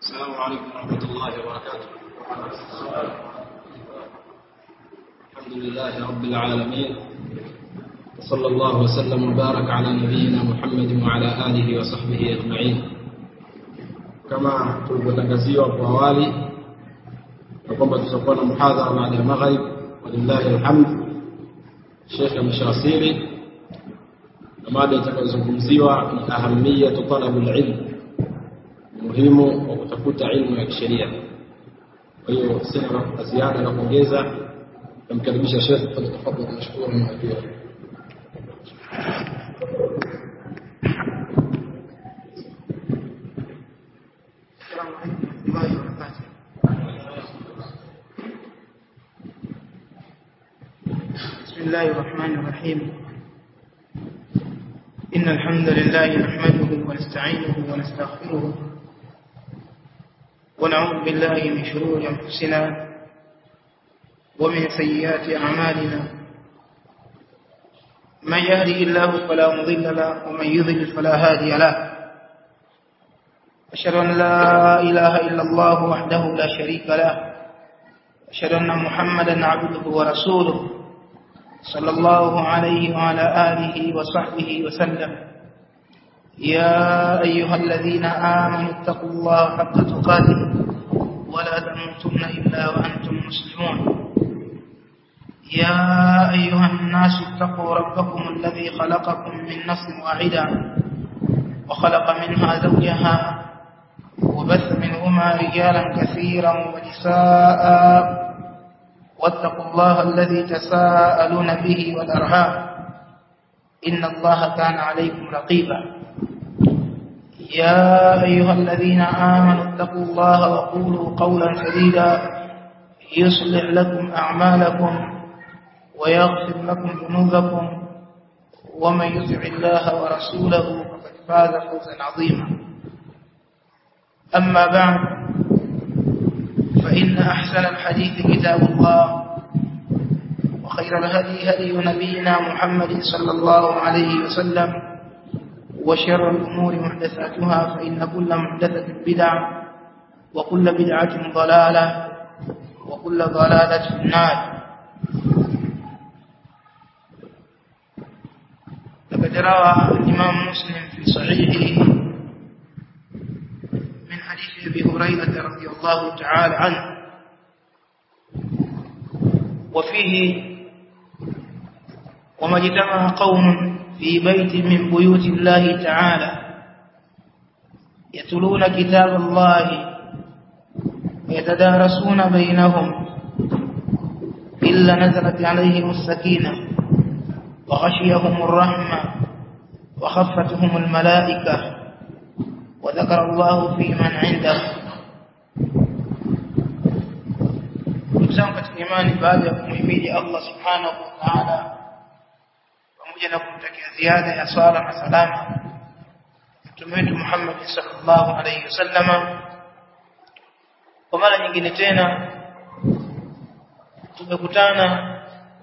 السلام عليكم ورحمة الله وبركاته الحمد لله رب العالمين وصلى الله وسلم وبارك على نبينا محمد وعلى آله وصحبه أجمعين كما tulivyotangaziwa hapo awali na kwamba tutakuwa na muhadhara baada ya maghrib walillahi alhamd Sheikh ameshawasili na mada itakayozungumziwa ni ahamiyatu talabul ilm muhimu wa kutafuta ilmu ya kisheria kwa hiyo sina la ziada la kuongeza namkaribisha Sheikh tafadhali nashukuru na najua السلام عليكم ورحمة الله وبركاته بسم الله الرحمن الرحيم إن الحمد لله نحمده ونستعينه ونستغفره ونعوذ بالله من شرور أنفسنا ومن سيئات أعمالنا من يهده الله فلا مضل له ومن يضلل فلا هادي له أشهد أن لا إله إلا الله وحده لا شريك له أشهد أن محمدا عبده ورسوله صلى الله عليه وعلى آله وصحبه وسلم يا أيها الذين آمنوا اتقوا الله حق تقاته ولا تموتن إلا وأنتم مسلمون يا أيها الناس اتقوا ربكم الذي خلقكم من نفس واحدة وخلق منها زوجها وبث منهما رجالا كثيرا ونساء واتقوا الله الذي تساءلون به والأرحام إن الله كان عليكم رقيبا يا أيها الذين آمنوا اتقوا الله وقولوا قولا سديدا يصلح لكم أعمالكم ويغفر لكم ذنوبكم ومن يطع الله ورسوله فقد فاز فوزا عظيما أما بعد فإن أحسن الحديث كتاب الله وخير الهدي هدي نبينا محمد صلى الله عليه وسلم وشر الأمور محدثاتها فإن كل محدثة بدعة وكل بدعة ضلالة وكل ضلالة في النار لقد روى الإمام مسلم في صحيحه من حديث أبي هريرة رضي الله تعالى عنه وفيه وما اجتمع قوم في بيت من بيوت الله تعالى يتلون كتاب الله ويتدارسون بينهم إلا نزلت عليهم السكينة وغشيهم الرحمة وخفتهم الملائكة وذكر الله في من عنده ndugu katika imani baada ya kumhimidi Allah subhanahu wa ta'ala pamoja na kumtakia ziada ya swala na salama mtume wetu Muhammad sallallahu alayhi wasallama kwa mara nyingine tena tumekutana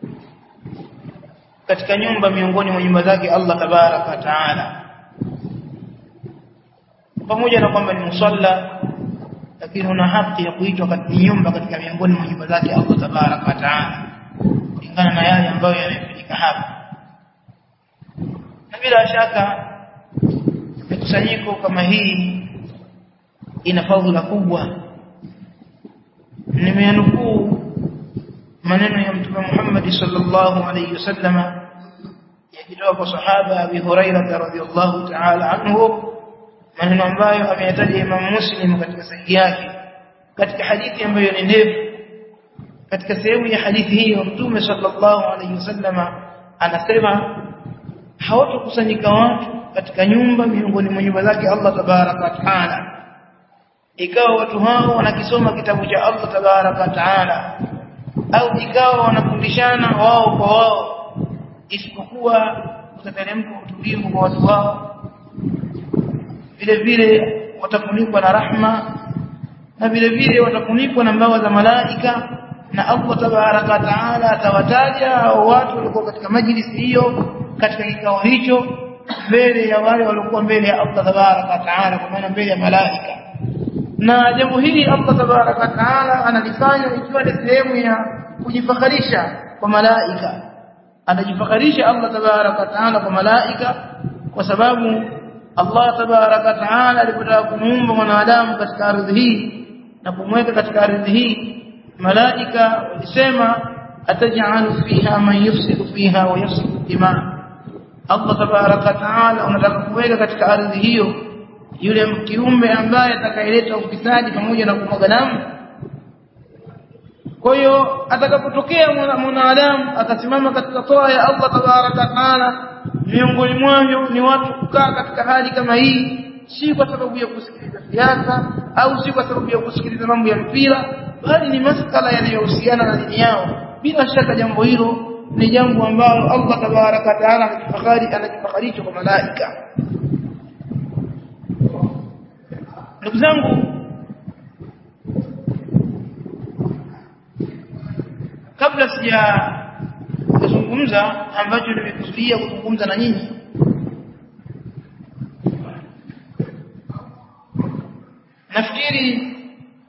katika nyumba miongoni mwa nyumba zake Allah tabaraka wa taala pamoja na kwamba ni musalla lakini una haki ya kuitwa katika nyumba katika miongoni mwa nyumba zake Allah tabaraka wa taala kulingana na yale ambayo yanayofanyika hapa na bila shaka mikusanyiko kama hii ina fadhila kubwa nimeanukuu maneno ya mtume Muhammad sallallahu alayhi wasallama yakitoka kwa sahaba Abi Hurairah radhiyallahu ta'ala anhu maneno ambayo ameyataja Imam Muslim katika sahihi yake katika hadithi ambayo ni ndefu katika sehemu ya hadithi hiyo Mtume sallallahu alayhi wasallama anasema hawatokusanyika watu katika nyumba miongoni mwa nyumba zake Allah tabaraka wa taala ikawa watu hao wanakisoma kitabu cha Allah tabaraka wa taala au ikawa wanafundishana wao kwa wao isipokuwa utateremka utulivu kwa watu wao vile vile watafunikwa na rahma na vile vile watafunikwa na mbawa za malaika na Allah tabaraka wa taala atawataja watu walikuwa katika majlisi hiyo katika kikao hicho mbele ya wale waliokuwa mbele ya Allah tabaraka wa taala kwa maana mbele ya malaika na jambo hili Allah tabaraka taala analifanya ikiwa ni sehemu ya kujifakharisha kwa malaika anajifakharisha Allah tabaraka taala kwa malaika kwa sababu Allah tabaraka taala alipotaka kumuumba mwanadamu katika ardhi hii na kumweka katika ardhi hii malaika walisema ataj'alu fiha man yufsidu fiha wa yafsidu dima Allah tabaraka taala unataka kuweka katika ardhi hiyo yule kiumbe ambaye atakayeleta ufisadi pamoja na kumwaga damu kwa hiyo atakapotokea mwanadamu akasimama katika toa ya Allah tabaraka taala miongoni mwao ni watu kukaa katika hali kama hii si kwa sababu ya kusikiliza siasa au si kwa sababu ya kusikiliza mambo ya mpira bali ni masala yanayohusiana na dini yao bila shaka jambo hilo ni jambo ambalo Allah tabaraka taala anajifakari anajifakarisha kwa malaika ndugu zangu kabla sija kuzungumza ambacho nimekusudia kuzungumza na nyinyi nafikiri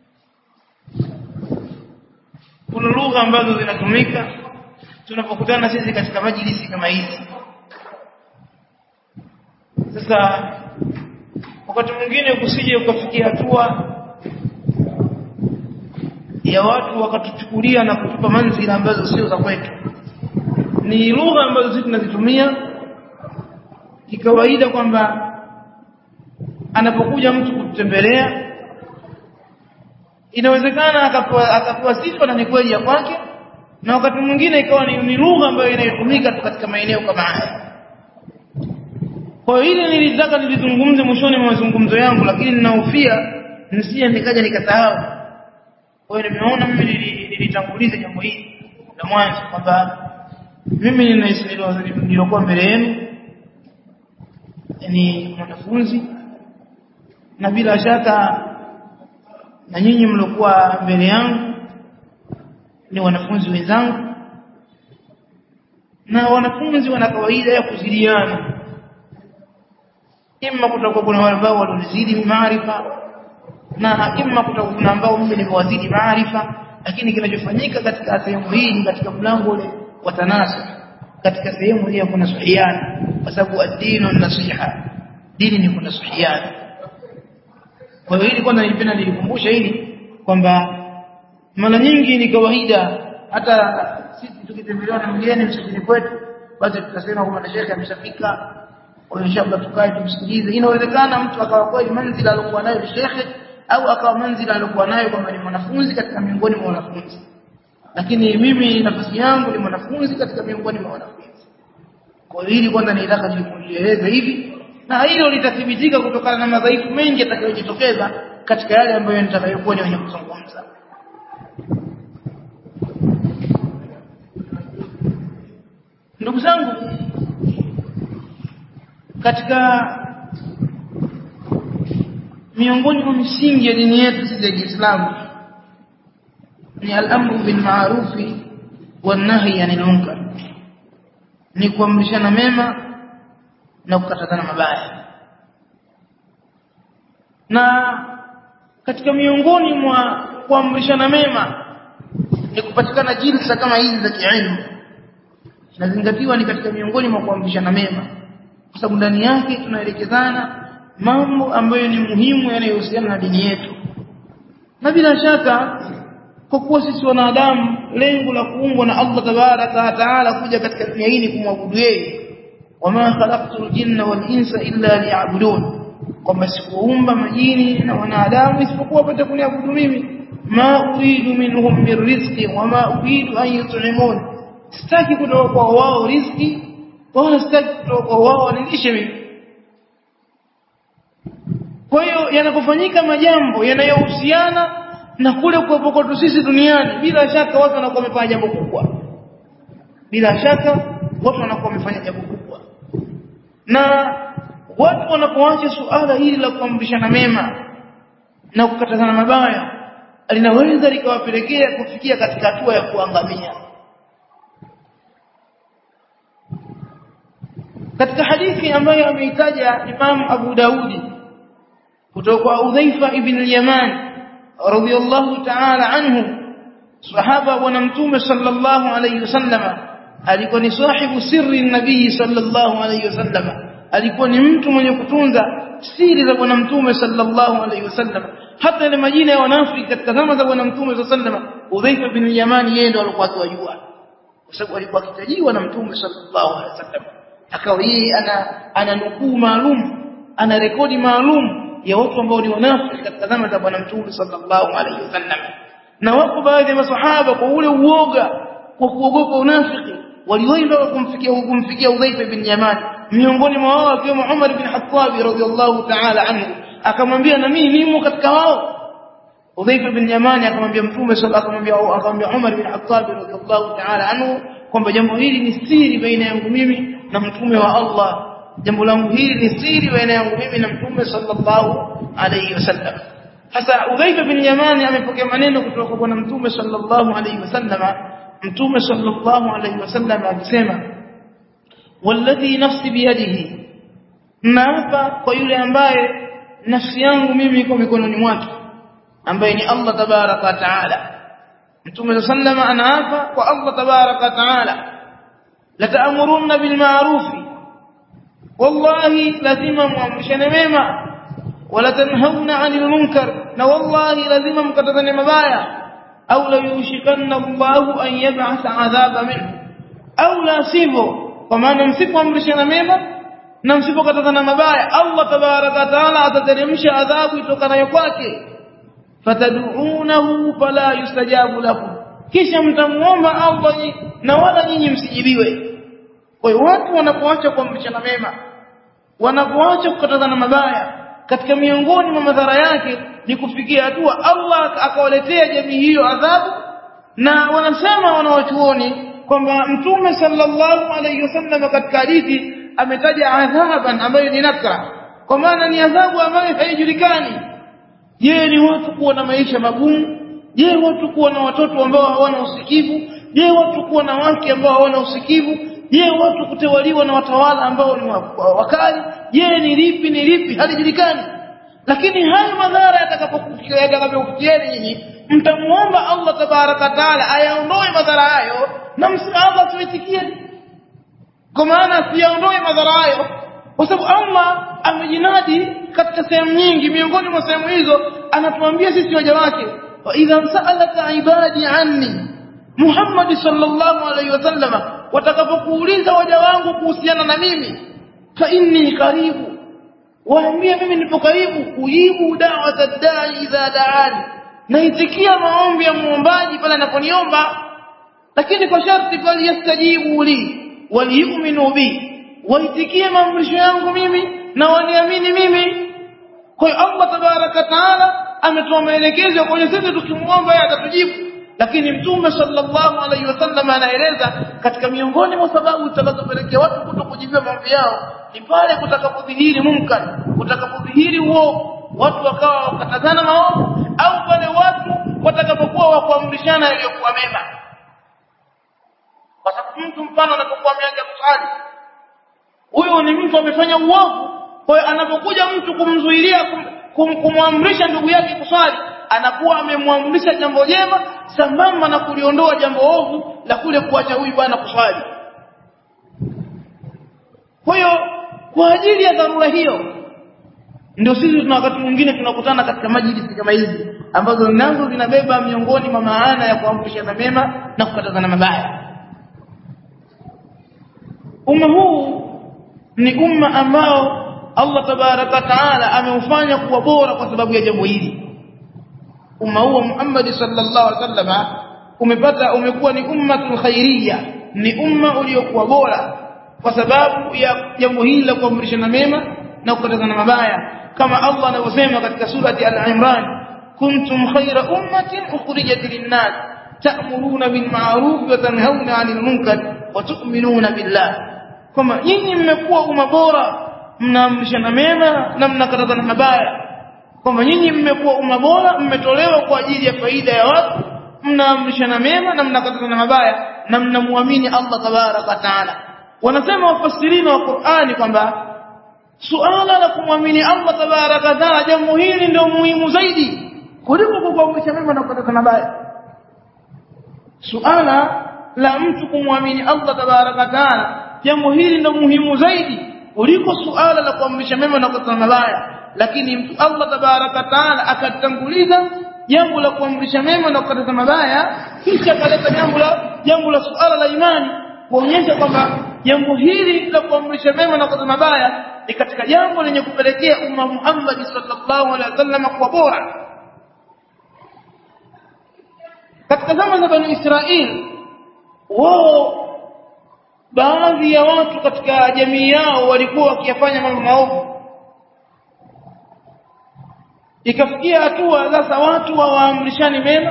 kuna lugha ambazo zinatumika tunapokutana sisi katika majlisi kama hizi sasa wakati mwingine kusije ukafikia hatua ya watu wakatuchukulia na kutupa manzila ambazo sio za kwetu ni lugha ambazo sisi tunazitumia kikawaida kwamba anapokuja mtu kutembelea inawezekana akapewa akapewa sifa na ni kweli ya kwake na wakati mwingine ikawa ni, ni lugha ambayo inayotumika katika maeneo kama haya kwa hiyo hili nilitaka nilizungumze mwishoni mwa mazungumzo yangu lakini ninahofia nisije nikaja nikasahau kwa hiyo nimeona mimi nilitanguliza jambo hili la mwanzo kwamba mimi nilikuwa mbele yenu ni mwanafunzi na bila shaka na nyinyi mliokuwa mbele yangu ni wanafunzi wenzangu na wanafunzi wana kawaida ya kuzidiana imma kutakuwa kuna wale ambao walionizidi maarifa na imma kutakuwa kuna ambao mimi nimewazidi maarifa lakini kinachofanyika katika sehemu hii ni katika mlango ule wa tanasa katika sehemu hii kuna suhiana kwa sababu ad-dinu nasiha dini ni kuna suhiana kwa hiyo hili kwanza nilipenda nilikumbusha hili kwamba mara nyingi ni kawaida hata sisi tukitembelewa na mgeni msafiri kwetu basi tutasema kwamba shekhe ameshafika kwa hiyo inshallah tukae tumsikilize inawezekana mtu akawa kweli manzila aliyokuwa nayo shekhe au akawa manzila aliyokuwa nayo kwamba ni mwanafunzi katika miongoni mwa wanafunzi lakini mimi nafasi yangu ni mwanafunzi katika miongoni mwa wanafunzi kwa hiyo hili kwanza nilitaka nilieleze hivi na hilo litathibitika kutokana na madhaifu mengi yatakayojitokeza katika yale ambayo nitakayokuwa ni wenye kuzungumza ndugu zangu katika miongoni mwa misingi ya dini yetu sisi ya Kiislamu ni al-amru bil ma'rufi wan nahy 'anil munkar ni kuamrishana mema na kukatazana mabaya na katika miongoni mwa kuamrishana mema ni kupatikana jilsa kama hizi za kielimu inazingatiwa ni katika miongoni mwa kuamrishana mema kwa sababu ndani yake tunaelekezana mambo ambayo ni muhimu yanayohusiana na dini yetu na bila shaka kwa kuwa sisi wanadamu lengo la kuumbwa na Allah tabaraka wa taala kuja katika dunia hii kumwabudu yeye wama khalaqtul jinna wal insa illa liya'budun kwamba sikuumba majini na wanadamu isipokuwa wapate kuniabudu mimi ma uridu minhum min rizqi wama uridu an yut'imun sitaki kutoka kwa wao riziki wala sitaki kutoka kwa wao wanilishe mimi kwa hiyo yanapofanyika majambo yanayohusiana na kule kuwepo kwetu sisi duniani bila shaka watu wanakuwa wamefanya jambo kubwa bila shaka watu wanakuwa wamefanya jambo kubwa na watu wanapoacha suala hili la kuamrishana mema na kukatazana mabaya linaweza likawapelekea kufikia katika hatua ya kuangamia katika hadithi ambayo ameitaja Imam Abu Daudi kutoka kwa Udhaifa ibn al-Yaman radiyallahu ta'ala anhu sahaba bwana mtume sallallahu alayhi wasallam alikuwa ni sahibu sirri nabii sallallahu alayhi wasallam alikuwa ni mtu mwenye kutunza siri za bwana mtume sallallahu alayhi wasallam hata ile majina ya wanafiki katika zama za bwana mtume sallallahu alayhi wasallam Udhaifa bin Yamani yeye ndo alikuwa akiwajua kwa sababu alikuwa akitajiwa na mtume sallallahu alayhi wasallam akawa yeye ana ana nukuu maalum ana rekodi maalum ya watu ambao ni wanafiki katika zama za bwana mtume sallallahu alayhi wasallam na wako baadhi ya masahaba kwa ule uoga kwa kuogopa unafiki waliwahi kumfikia kumfikia Udhaifa bin Yamani miongoni mwa wao akiwemo Umar bin Khattab radhiyallahu ta'ala anhu akamwambia na mimi nimo katika wao Udhaifa bin Yamani akamwambia Mtume sallallahu akamwambia akamwambia Umar bin Khattab radhiyallahu ta'ala anhu kwamba jambo hili ni siri baina yangu mimi na mtume wa Allah jambo langu hili ni siri baina yangu mimi na mtume sallallahu alayhi wasallam hasa Udhaifa bin Yamani amepokea maneno kutoka kwa bwana mtume sallallahu alayhi wasallam mtume sallallahu alayhi wasallam akisema walladhi nafsi biyadihi naapa kwa yule ambaye nafsi yangu mimi iko mikononi mwake ambaye ni Allah tabaraka taala mtume sallallahu anaapa kwa Allah tabaraka taala la ta'muruna bil ma'ruf wallahi lazima muamrishane mema wala tanhauna 'anil munkar na wallahi lazima mkatazane mabaya au la yushikanna Allahu an yab'atha 'adhaba minhu au la sivyo kwa maana msipoamrishana mema na msipokatazana mabaya Allah tabaraka taala atateremsha adhabu itokanayo kwake fatad'unahu fala yustajabu lakum kisha mtamuomba Allah na wala nyinyi msijibiwe kwa hiyo watu wanapoacha kuamrishana mema wanapoacha kukatazana mabaya katika miongoni mwa madhara yake ni kufikia hatua Allah akawaletea jamii hiyo adhabu na wanasema wanawachuoni kwamba mtume sallallahu alayhi wasallam katika hadithi ametaja adhaban ambayo ni nakra kwa maana ni adhabu ambayo haijulikani je ni watu kuwa na maisha magumu je watu kuwa na watoto ambao hawana usikivu je watu kuwa na wake ambao hawana usikivu je watu kutawaliwa na watawala ambao ni wakali je ni lipi ni lipi halijulikani lakini haya madhara yatakapokufikia yatakapokufikieni nyinyi mtamuomba Allah tabaraka taala ayaondoe madhara hayo na Allah tuitikie kwa maana siyaondoe madhara hayo kwa sababu Allah amejinadi katika sehemu nyingi miongoni mwa sehemu hizo anatuambia sisi waja wake wa idha sa'alaka ibadi anni Muhammad sallallahu alaihi wasallam watakapokuuliza waja wangu kuhusiana na mimi fa inni karibu waambie mimi nipo karibu ujibu da'wata da'i idha da'ani naitikia maombi ya muombaji pale anaponiomba lakini kwa sharti bali yastajibu li waliyuminu bi waitikie maamrisho yangu mimi na waniamini mimi kwa hiyo Allah tabaraka taala ametoa maelekezo kwa sisi tukimuomba yeye atatujibu lakini mtume sallallahu alaihi wasallam anaeleza katika miongoni mwa sababu zitakazopelekea watu kutokujibiwa maombi yao ni pale kutakapodhihiri munkar kutakapodhihiri uovu watu wakawa wakatazana maovu au pale watu watakapokuwa wakuamrishana yaliyokuwa mema kwa sababu mtu mfano anapokuwa ameacha kusali huyo ni mtu amefanya uovu kwa hiyo anapokuja mtu kumzuilia kum, kum, kumwamrisha ndugu yake kuswali anakuwa amemwamrisha jambo jema sambamba na kuliondoa jambo ovu la kule kuacha huyu bwana kuswali kwa hiyo kwa ajili ya dharura hiyo ndio sisi tuna wakati mwingine tunakutana katika majlisi kama hizi ambazo nazo zinabeba miongoni mwa maana ya kuamrishana mema na kukatazana mabaya umma huu ni umma ambao Allah tabaraka taala ameufanya kuwa bora kwa sababu ya jambo hili umma huu Muhammad sallallahu alaihi wasallam umepata umekuwa ni ummatul khairiyya ni umma uliokuwa bora kwa sababu ya jambo hili la kuamrishana mema na kukatazana mabaya kama Allah anavyosema katika surati al-Imran kuntum khayra ummatin ukhrijat lin-nas ta'muruna bil ma'ruf wa tanhauna 'anil munkar wa tu'minuna billah kama nyinyi mmekuwa umma bora mnaamrishana mema na mnakatazana mabaya kwamba nyinyi mmekuwa umma bora mmetolewa kwa ajili ya faida ya watu mnaamrishana mema na mnakatazana mabaya na mnamwamini Allah tabaraka taala wanasema wafasirina wa Qur'ani kwamba suala la kumwamini Allah tabaraka taala jambo hili ndio muhimu zaidi kuliko kukuamrisha mema na kukataza mabaya suala la mtu kumwamini Allah tabaraka taala jambo hili ndio muhimu zaidi kuliko suala la kuamrisha mema na kukataza mabaya lakini mtu Allah tabaraka taala akatanguliza jambo la kuamrisha mema na kukataza mabaya kisha akaleta jambo la jambo la suala la imani kuonyesha kwamba jambo hili la kuamrisha mema na kukataza mabaya ni katika jambo lenye kupelekea umma Muhammad sallallahu alaihi wasallam kuwa bora katika zama za Bani Israeli wao baadhi ya watu katika jamii yao walikuwa wakiyafanya mambo maovu ikafikia hatua sasa watu hawaamrishani mema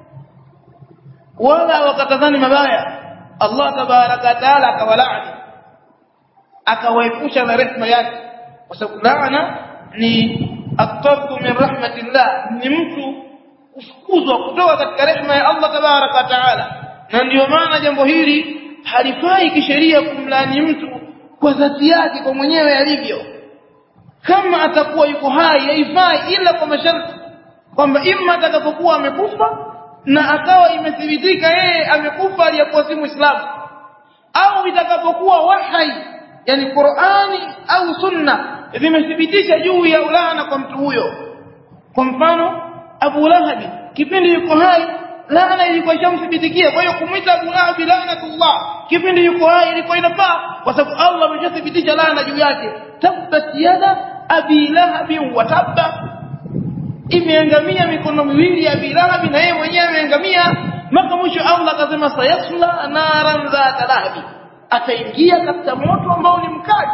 wala wakatazani mabaya Allah tabaraka taala akawalaani akawaepusha na rehema yake kwa sababu laana ni atarku min rahmatillah ni mtu kufukuzwa kutoka katika rehema ya Allah tabaraka taala na ndiyo maana jambo hili halifai kisheria kumlaani mtu kwa dhati yake kwa mwenyewe alivyo kama atakuwa yuko hai haifai ila kwa masharti kwamba imma atakapokuwa amekufa na akawa imethibitika yeye amekufa aliyakuwa si muislamu au itakapokuwa wahai yani Qur'ani au sunna vimethibitisha juu ya ulana kwa mtu huyo kwa mfano Abu Lahab kipindi yuko hai laana ilikuwa ishamthibitikia kwa hiyo kumwita Abu Lahab laanatullah kipindi yuko hai ilikuwa inafaa kwa sababu Allah ameshathibitisha laana juu yake tabbat yada abi lahab wa tabba imeangamia mikono miwili ya abi lahab na yeye mwenyewe ameangamia mpaka mwisho Allah akasema sayasla naran dhata lahab ataingia katika moto ambao ni mkali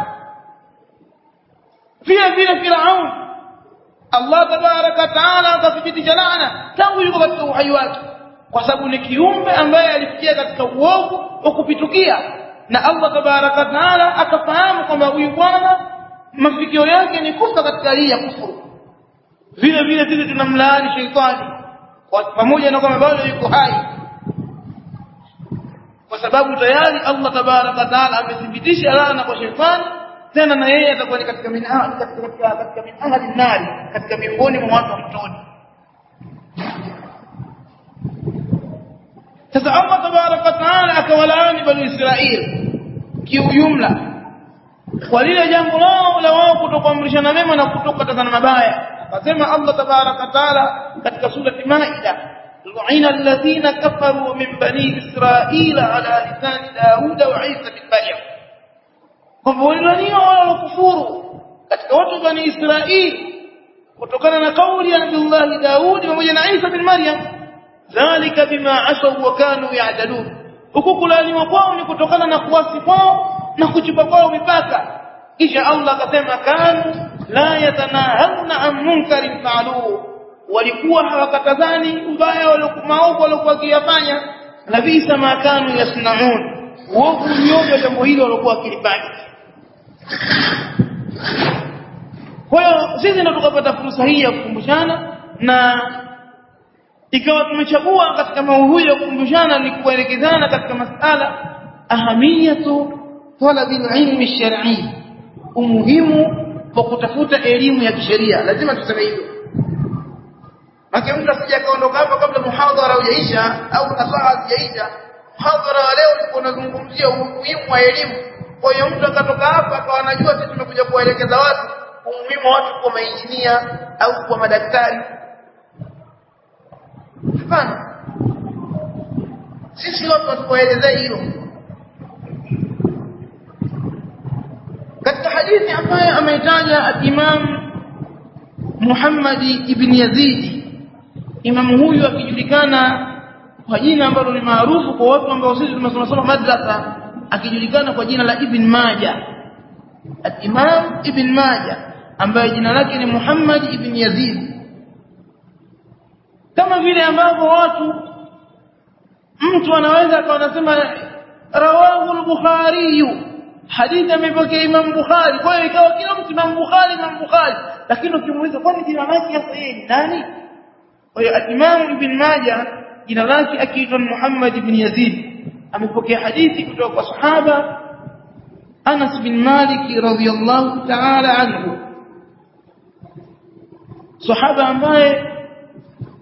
vile vile Firaun Allah tabaraka taala akathibitisha laana tangu yuko katika uhai wake kwa sababu ni kiumbe ambaye alifikia katika uovu wa kupitukia na Allah tabaraka taala akafahamu kwamba huyu bwana mafikio yake ni kufa katika hii ya kufuru vile vile sisi tunamlaani sheitani kwa pamoja na kwamba bado yuko hai kwa sababu tayari Allah tabaraka taala amethibitisha laana kwa sheitani tena na yeye atakuwa ni katika min katika katika katika min ahli nari katika miongoni mwa watu wa motoni sasa Allah tabaraka taala akawalaani bani Israeli kiujumla kwa lile jambo lao la wao kutokuamrishana mema na kutokatazana mabaya akasema Allah tabaraka taala katika surati Maida lu'ina alladhina kafaru min bani Israila ala lisani Daud wa Isa bin Maryam kwamba walilaniwa wale walokufuru katika watu bani Israili kutokana na kauli ya Nabii Daudi pamoja na Isa bin Maryam dhalika bima asaw wa kanu ya'dalun huku kulaniwa kwao ni kutokana na kuasi kwao na kuchupa kwao mipaka kisha Allah akasema kanu la yatanahawna an munkarin fa'aluhu walikuwa hawakatazani ubaya waliokumaovu waliokuwa wakiyafanya labisa ma kanu yasnaun uovu ulioje jambo hilo waliokuwa wakilifanya kwa hiyo sisi ndo tukapata fursa hii ya kukumbushana na ikawa tumechagua katika maudhui ya kukumbushana ni kuelekezana katika masala ahamiyatu talabil ilmi shar'i umuhimu wa kutafuta elimu ya kisheria lazima tuseme hivyo Maka mtu asije akaondoka hapa kabla muhadhara hujaisha au nasaha hazijaisha muhadhara wa leo ulikuwa unazungumzia umuhimu wa elimu kwa hiyo mtu akatoka hapa akawa anajua sisi tumekuja kuwaelekeza watu umuhimu wa watu kuwa mainjinia au kuwa madaktari hapana sisi watu hatukuelezea hilo katika hadithi ambayo ameitaja Imam Muhammad ibn Yazid Imam huyu akijulikana kwa jina ambalo ni maarufu kwa watu ambao sisi tumesoma soma madrasa akijulikana kwa jina la Ibn Majah Imam Ibn Majah ambaye jina lake ni Muhammad ibn Yazid kama vile ambavyo watu mtu anaweza akawa anasema rawahu al-Bukhari hadithi amepokea Imam Bukhari kwa hiyo ikawa kila mtu Imam Bukhari Imam Bukhari lakini ukimuuliza kwani jina lake hasa yeye ni nani kwa hiyo Imam Ibn Majah jina lake akiitwa Muhammad ibn Yazid amepokea hadithi kutoka kwa sahaba Anas bin Malik radhiyallahu ta'ala anhu sahaba ambaye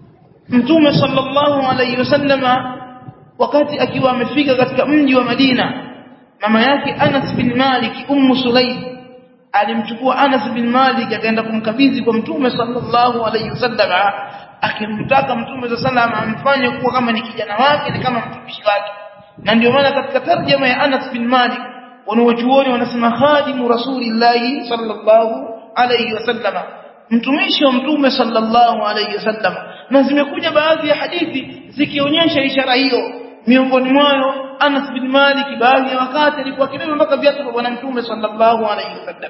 mtume sallallahu alayhi wasallama wakati akiwa amefika katika mji wa Madina mama yake Anas bin Malik ummu Sulaim alimchukua Anas bin Malik akaenda kumkabidhi kwa mtume sallallahu alayhi wasallama akimtaka mtume sallallahu amfanye kuwa kama ni kijana wake ni kama mtumishi wake na ndio maana katika tarjama ya Anas bin Malik wanawachuoni wanasema khadimu rasulillahi sallallahu alayhi wasallama mtumishi wa mtume sallallahu alayhi wasallam na zimekuja baadhi ya hadithi zikionyesha ishara hiyo miongoni mwayo Anas bin Malik baadhi ya wakati alikuwa kibeba mpaka viatu vya bwana mtume sallallahu alayhi wasallam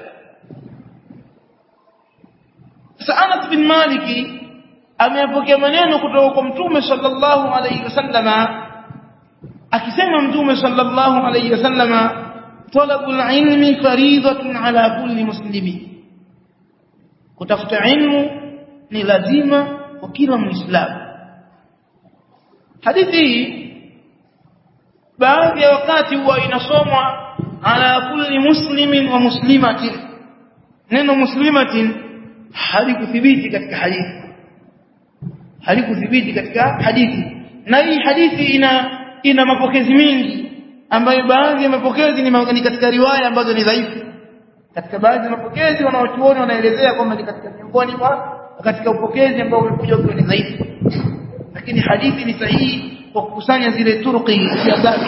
sasa Anas bin Malik ameyapokea maneno kutoka kwa mtume sallallahu alayhi wasallama akisema mtume sallallahu alayhi wasallama talabul ilmi fariidatun ala kulli muslimin kutafuta ilmu ni lazima kwa kila muislamu hadithi hii baadhi ya wakati huwa inasomwa ala kulli muslimin wa muslimatin neno muslimatin halikuthibiti katika hadithi halikuthibiti katika hadithi na hii hadithi ina ina mapokezi mengi ambayo baadhi ya mapokezi ni katika riwaya ambazo ni dhaifu katika baadhi ya mapokezi wanaochuoni wanaelezea kwamba ni katika miongoni mwa katika upokezi ambao umekuja ukiwa ni dhaifu lakini hadithi ni sahihi kwa kukusanya zile turuqi ya dhati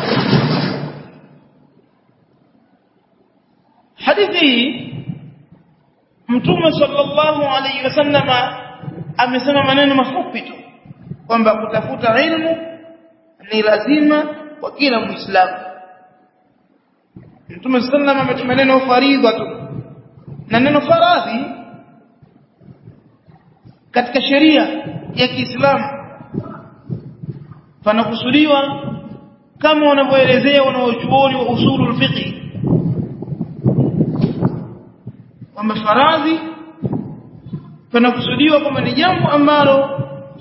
hadithi hii mtume sallallahu alayhi wasallama amesema maneno mafupi tu kwamba kutafuta ilmu ni lazima kwa kila muislamu Mtume sallam ametumia neno faridha tu na neno faradhi katika sheria ya Kiislamu panakusudiwa kama wanavyoelezea wanaochuoni wa usulul fiqh kwamba faradhi panakusudiwa kwamba ni jambo ambalo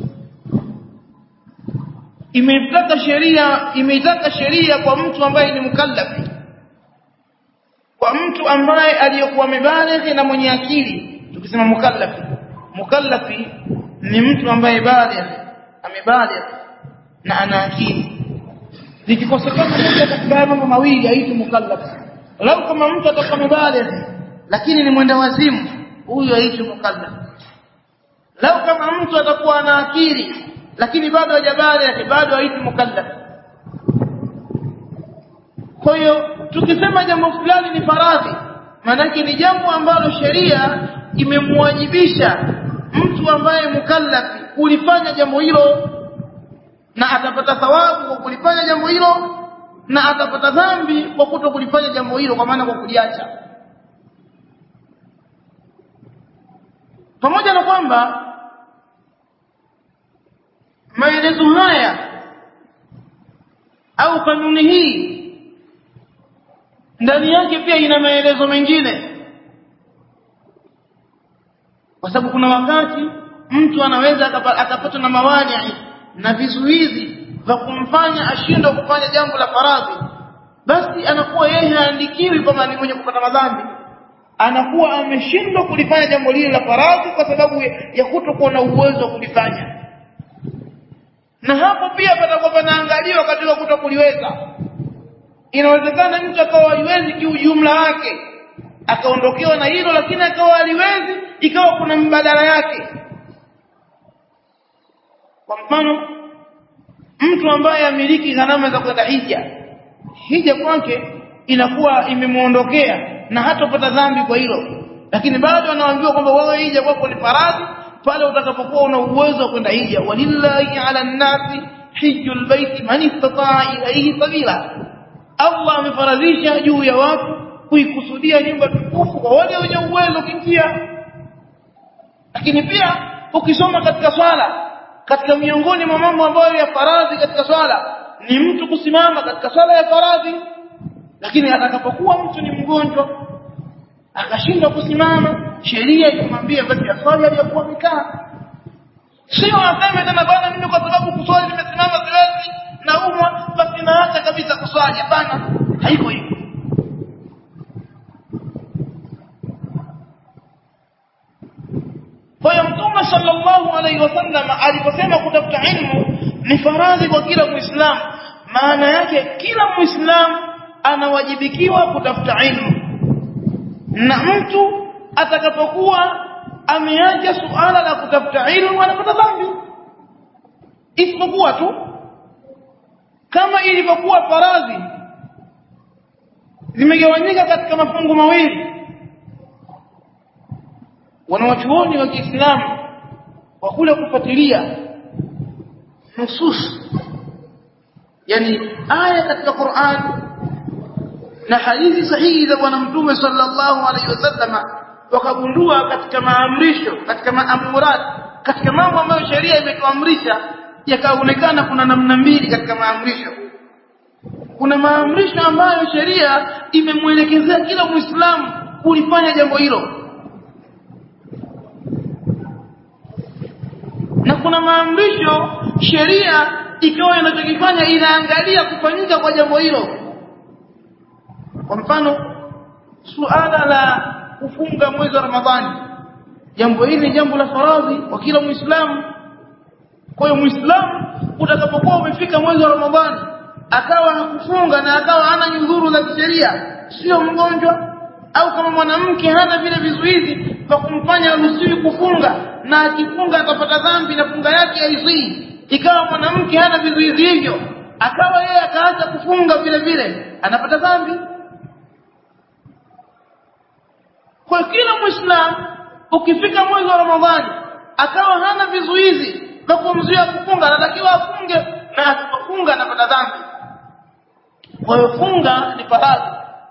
imeitaka sheria imeitaka sheria kwa mtu ambaye ni mukallafi kwa mtu ambaye aliyokuwa mebalighi na mwenye akili tukisema mukallafi mukallafi ni mtu ambaye baligh amebaligh na ana akili likikosekana moja katika mambo mawili haitwi mukallafi lau kama mtu atakuwa mebaligh lakini ni mwenda wazimu huyu haitwi mukallafi lau kama mtu atakuwa ana akili lakini bado hajabaligh bado haitwi mukallafi kwa hiyo tukisema jambo fulani ni faradhi maanake ni jambo ambalo sheria imemwajibisha mtu ambaye mukallafi kulifanya jambo hilo na atapata thawabu kwa kulifanya jambo hilo na atapata dhambi kwa kuto kulifanya jambo hilo kwa maana kwa kuliacha pamoja na kwamba maelezo haya au kanuni hii ndani yake pia ina maelezo mengine kwa sababu kuna wakati mtu anaweza akapatwa na mawani na vizuizi vya kumfanya ashindwe kufanya jambo la faradhi basi anakuwa yeye haandikiwi kama ni mwenye kupata madhambi anakuwa ameshindwa kulifanya jambo lile la faradhi kwa sababu ya kutokuwa na uwezo wa kulifanya na hapo pia patakuwa panaangaliwa katika kutokuliweza inawezekana mtu akawa haiwezi kiujumla wake akaondokewa na hilo lakini akawa haliwezi ikawa kuna mbadala yake kwa mfano mtu ambaye amiliki gharama za kwenda hija hija kwake inakuwa imemuondokea na hatopata dhambi kwa hilo lakini bado anaambiwa kwamba wewe hija kwako ni faradhi pale utakapokuwa una uwezo wa kwenda hija walillahi ala nnasi hijjul baiti man istataa ilayhi sabila Allah amefaradhisha juu ya watu kuikusudia nyumba tukufu kwa wale wenye uwezo kinjia lakini pia ukisoma katika swala katika miongoni mwa mambo ambayo ya faradhi katika swala ni mtu kusimama katika swala ya faradhi lakini atakapokuwa mtu ni mgonjwa akashindwa kusimama sheria ikamwambia basi aswali aliyokuwa amekaa sio aseme tena bana mimi kwa sababu kuswali nimesimama siwezi naumwa basi naacha kabisa kuswali hapana haiko hivyo kwa hiyo mtume sallallahu alaihi wasallam aliposema kutafuta ilmu ni faradhi kwa kila muislamu maana yake kila muislamu anawajibikiwa kutafuta ilmu na mtu atakapokuwa ameacha suala la kutafuta ilmu anapata dhambi isipokuwa tu kama ilivyokuwa faradhi zimegawanyika katika mafungu mawili wanawachuoni wa Kiislamu kwa kule kufuatilia nusus yani aya katika Qur'an na hadithi sahihi za bwana mtume sallallahu alaihi wasallam wakagundua katika maamrisho katika maamurat katika mambo ambayo sheria imetuamrisha yakaonekana kuna namna mbili katika maamrisho kuna maamrisho ambayo sheria imemwelekezea kila muislamu kulifanya jambo hilo na kuna maamrisho sheria ikawa inachokifanya inaangalia kufanyika kwa jambo hilo kwa mfano suala la kufunga mwezi wa Ramadhani jambo hili ni jambo la faradhi kwa kila muislamu kwa hiyo muislamu utakapokuwa umefika mwezi wa Ramadhani akawa hakufunga na akawa hana nyudhuru za kisheria sio mgonjwa au kama mwanamke hana vile vizuizi vya kumfanya aruhusiwi kufunga na akifunga atapata dhambi na funga yake haizii ikawa mwanamke hana vizuizi hivyo akawa yeye akaacha kufunga vile vile anapata dhambi kwa kila muislamu ukifika mwezi wa ramadhani akawa hana vizuizi vya kumzuia kufunga anatakiwa afunge na asipofunga anapata dhambi kwa hiyo funga ni faradhi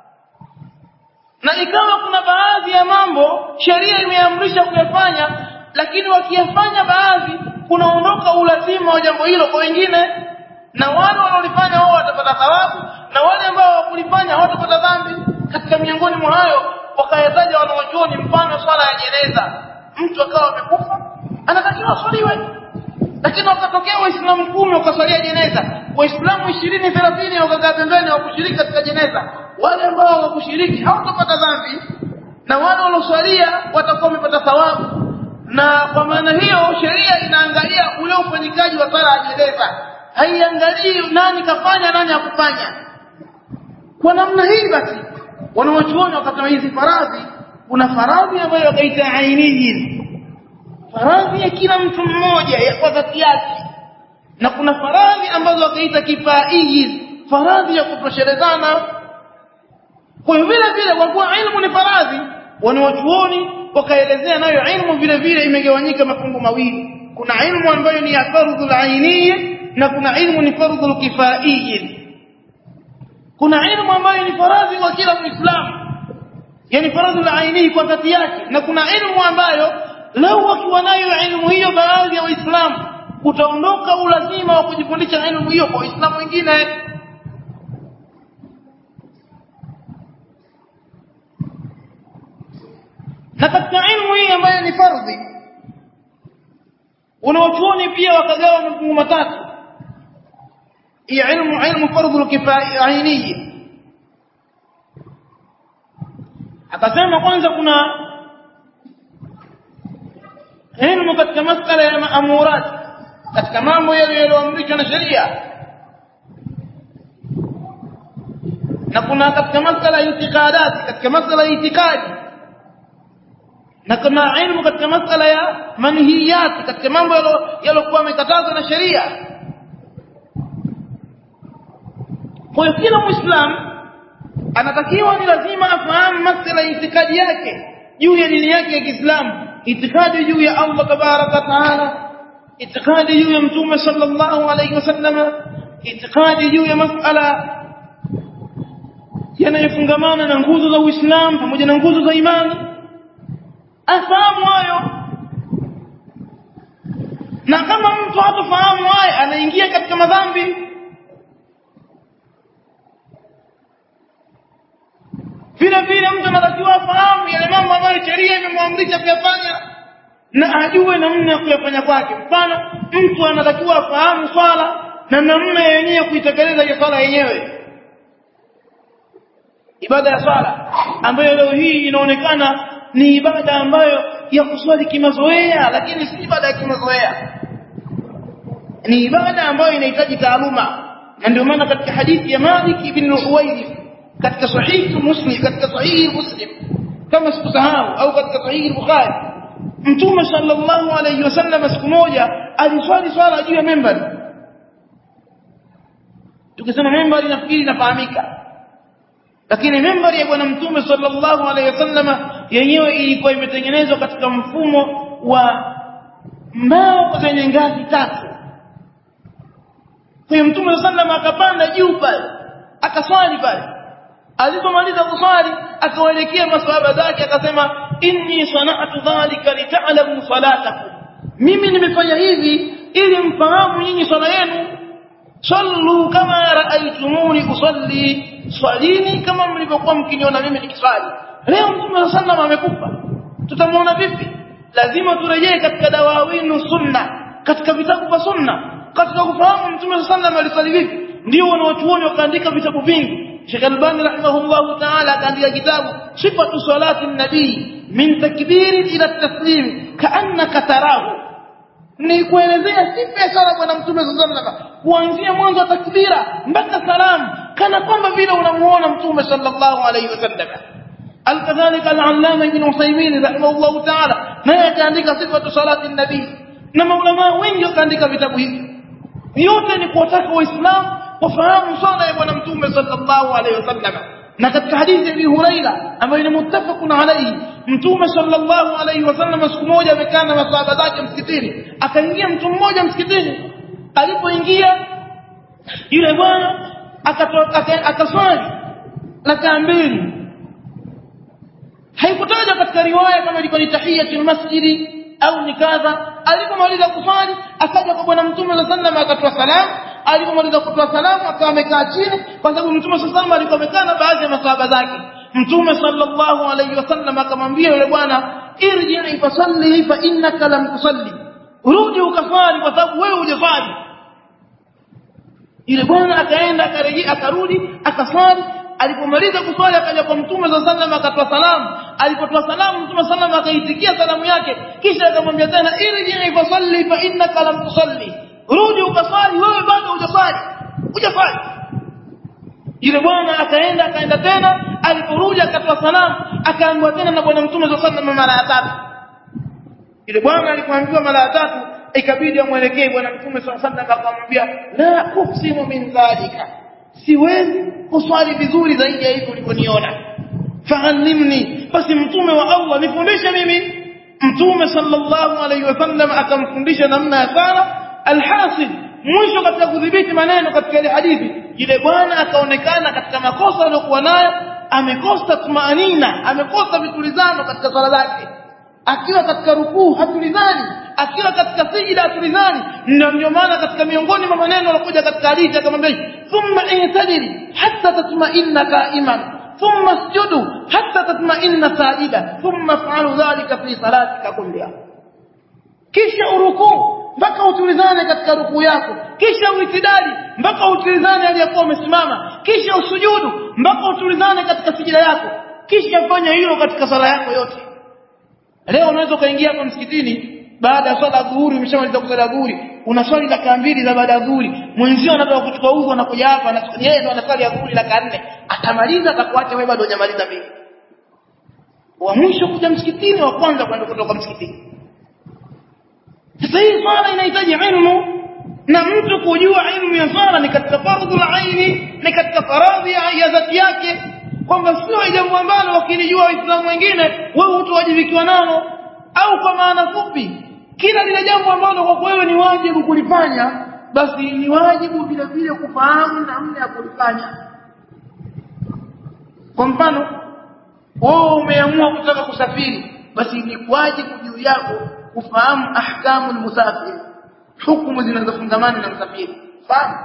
na ikawa kuna baadhi ya mambo sheria imeamrisha kuyafanya lakini wakiyafanya baadhi kunaondoka ulazima wa jambo hilo kwa wengine na wale wanaolifanya wao watapata thawabu na wale ambao hawakulifanya hawatapata dhambi katika miongoni mwa hayo wakayataja wanawachuoni mfano swala ya jeneza mtu akawa amekufa anatakiwa aswaliwe lakini wakatokea waislamu kumi wakaswalia jeneza waislamu ishirini thelathini wakakaa pembeni hawakushiriki katika jeneza wale ambao hawakushiriki hawatapata dhambi na wale walioswalia watakuwa wamepata thawabu na kwa maana hiyo sheria inaangalia ule ufanyikaji wa sala ya jeneza haiangalii nani kafanya nani hakufanya kwa namna hii basi wanawachuoni wakasema hizi faradhi kuna faradhi ambayo wakaita ainiyin faradhi ya kila mtu mmoja ya kwa dhati yake na kuna faradhi ambazo wakaita kifaiyin faradhi ya kutoshelezana kwa hiyo vile vile kwa kuwa ilmu ni faradhi wanawachuoni wakaelezea nayo ilmu vile vile imegawanyika mafungu mawili kuna ilmu ambayo ni ya fardhu al na kuna ilmu ni fardhu al kuna ilmu ambayo ni faradhi kwa kila muislamu yani faradhu al kwa dhati yake na kuna ilmu ambayo lau wakiwa nayo ilmu hiyo baadhi ya waislamu utaondoka ulazima wa kujifundisha ilmu hiyo kwa waislamu wengine na katika ilmu hii ambayo ni fardhi wanawachuoni pia wakagawa mafungu matatu hii ilmu ilmu fardhu kifaya ainiyi akasema kwanza kuna ilmu katika masala ya maamurat katika mambo yale yaliyoamrishwa na sheria na kuna katika masala ya itikadati katika masala ya itikadi na kuna ilmu katika masala ya manhiyati katika mambo yaliokuwa yamekatazwa na sheria kwa hiyo kila muislamu anatakiwa ni lazima afahamu masala ya itikadi yake juu ya dini yake ya Kiislamu itikadi juu ya Allah tabaraka taala itikadi juu ya mtume sallallahu alayhi wasallam itikadi juu ya masala yanayofungamana na nguzo za Uislamu pamoja na nguzo za imani afahamu hayo na kama mtu hatafahamu haya anaingia katika madhambi vile vile mtu anatakiwa afahamu yale mambo ambayo sheria imemwamrisha kuyafanya na ajue namna ya kuyafanya kwake mfano mtu anatakiwa afahamu swala na namna yenyewe kuitekeleza hiyo swala yenyewe ibada ya swala ambayo leo hii inaonekana ni ibada ambayo ya kuswali kimazoea lakini si ibada ya kimazoea ni ibada ambayo inahitaji taaluma na ndio maana katika hadithi ya Malik ibn Huwairith katika sahihi Muslim katika sahihi Muslim kama sikusahau au katika sahihi Bukhari Mtume sallallahu alayhi wasallam siku moja aliswali swala juu ya membari tukisema membari nafikiri inafahamika lakini membari ya bwana mtume sallallahu alaihi wasallam yenyewe ilikuwa imetengenezwa katika mfumo wa mbao zenye ngazi tatu kwa mtume sallallahu akapanda juu pale akaswali pale alipomaliza kuswali akawaelekea maswahaba zake akasema inni sana'tu dhalika lita'lamu salatakum mimi nimefanya hivi ili mfahamu nyinyi swala yenu sallu kama raaitumuni usalli swalini kama mlivyokuwa mkiniona mimi nikiswali leo mtume sallam amekufa tutamuona vipi lazima turejee katika dawawinu sunna katika vitabu vya sunna katika kufahamu mtume sallam aliswali vipi ndio wanaochuoni wakaandika vitabu vingi Sheikh Albani rahimahullah ta'ala akaandika kitabu sifatu salati nabii min takbiri ila taslim kaannaka tarahu ni kuelezea sifa ya sala bwana mtume sallallahu alaihi wasallam kuanzia mwanzo wa takbira mpaka salamu kana kwamba vile unamuona mtume sallallahu alaihi wasallam alkadhalika al-allama ibn Uthaymeen rahimahullah ta'ala naye akaandika sifatu salati nabii na maulama wengi wakaandika vitabu hivi yote ni kuwataka waislamu wafahamu swala ya bwana mtume sallallahu alaihi wasallam na katika hadithi ya Abi Huraira ambayo ni muttafaqun alayhi mtume sallallahu alaihi wasallam siku moja amekaa na masahaba zake msikitini akaingia mtu mmoja msikitini alipoingia yule bwana akaswali rakaa mbili haikutaja katika riwaya kama ilikuwa ni tahiyatul masjidi au ni kadha alipomaliza kuswali akaja kwa bwana mtume sallallahu alaihi wasallam akatoa salamu alipomaliza kutoa salamu akawa amekaa chini kwa sababu mtume sallallahu alaihi alikuwa amekaa na baadhi ya masahaba zake mtume sallallahu alaihi wasallam akamwambia yule bwana irji fasalli fa innaka lam tusalli rudi ukaswali kwa sababu wewe hujaswali yule bwana akaenda akarejea akarudi akaswali alipomaliza kuswali akaja kwa mtume sallallahu alaihi wasallam akatoa salamu alipotoa salamu mtume sallallahu alaihi wasallam akaitikia salamu yake kisha akamwambia tena irji fasalli fa innaka lam tusalli rudi ukaswali wewe bado hujaswali hujaswali yule bwana akaenda akaenda tena aliporudi akatoa salamu akaambiwa tena na bwana mtume sallallahu alaihi wasallam mara ya tatu yule bwana alipoambiwa mara ya tatu ikabidi amwelekee bwana mtume sallallahu alaihi wasallam akamwambia la uksimu min dhalika siwezi kuswali vizuri zaidi ya hivyo ulivyoniona fahalimni basi mtume wa Allah nifundishe mimi mtume sallallahu alaihi wasallam akamfundisha namna ya sala alhasil mwisho katika kudhibiti maneno katika ile hadithi yule bwana akaonekana katika makosa aliyokuwa nayo amekosa tumaanina amekosa vitulizano katika swala zake akiwa katika rukuu hatulizani akiwa katika sijida hatulizani ndio ndio maana katika miongoni mwa maneno yalokuja katika hadithi akamwambia thumma intadiri hatta tatma'inna qa'iman thumma isjudu hatta tatma'inna sajida thumma fa'alu dhalika fi salatika kulliha kisha urukuu mpaka utulizane katika rukuu yako kisha uitidali mpaka utulizane aliyakuwa umesimama kisha usujudu mpaka utulizane katika sijida yako kisha fanya hilo katika sala yako yote leo unaweza ukaingia hapa msikitini baada ya swala dhuhuri umeshamaliza kusala dhuhuri una swali la mbili za baada ya dhuhuri mwenzio anataka kuchukua udhu anakuja hapa na yeye ndo anasali ya dhuhuri la nne atamaliza atakuacha wewe bado hujamaliza mbili wa mwisho kuja msikitini wa kwanza kwenda kutoka msikitini sasa hii swala inahitaji ilmu na mtu kujua ilmu ya swala ni katika fardhu aini ni katika faradhi ya dhati yake kwamba sio jambo ambalo wakilijua waislamu wengine wewe hutawajibikiwa nalo au kwa maana fupi kila lile jambo ambalo kwa wewe ni wajibu kulifanya basi ni wajibu vile vile kufahamu namna ya kulifanya kwa mfano wewe umeamua kutaka kusafiri basi ni wajibu juu yako kufahamu ahkamu almusafir hukumu zinazofungamana na msafiri fahamu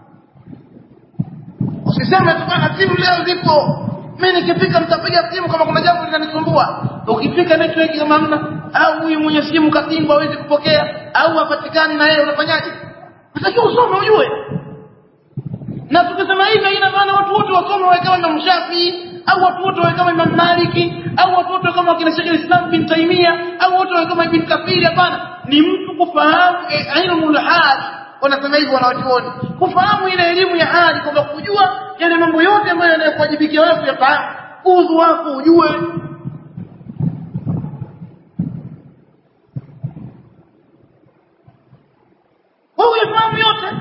usiseme tu bana simu leo zipo mimi nikifika mtapiga simu kama kuna jambo linanisumbua ukifika network kama hamna au huyu mwenye simu katimba hawezi kupokea au hapatikani na yeye unafanyaje unatakiwa usome ujue na tukisema hivi haina maana watu wote wasome wawe kama Imam Shafi au watu wote wawe kama Imam Maliki au watu wote kama wakina Sheikh Islam bin Taimia au watu wawe kama Ibn Kathir hapana ni mtu kufahamu ilmu hali wanasema hivyo wanawachuoni kufahamu ile elimu ya hali kwamba kujua yale mambo yote ambayo yanayokuwajibikia wewe kuyafahamu udhu wako ujue wewe uyafahamu yote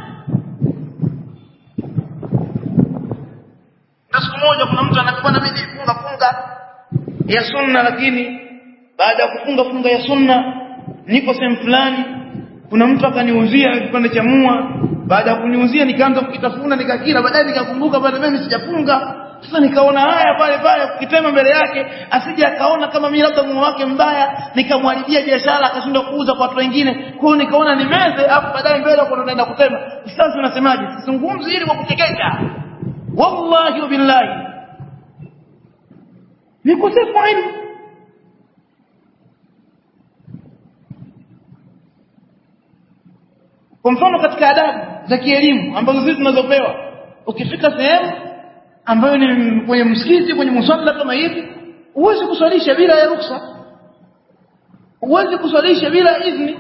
na siku moja kuna mtu anakuwa na mimi funga funga ya sunna lakini baada ya kufunga funga ya sunna niko sehemu fulani kuna mtu akaniuzia kipande cha mua baada ya kuniuzia nikaanza kukitafuna nikakila baadaye nikakumbuka bado mimi sijafunga sasa nikaona haya pale pale kukitema mbele yake asije akaona kama mimi labda mua wake mbaya nikamwharibia biashara akashindwa kuuza kwa watu wengine kwa hiyo nikaona nimeze afu baadaye mbele kwa naenda kutema sasa unasemaje sizungumzi ili kwa kuchekesha wallahi billahi ni kosefu ilmu kwa mfano katika adabu za kielimu ambazo sisi tunazopewa ukifika sehemu ambayo ni kwenye msikiti kwenye musalla kama hivi huwezi kuswalisha bila ya ruksa huwezi kuswalisha bila idhni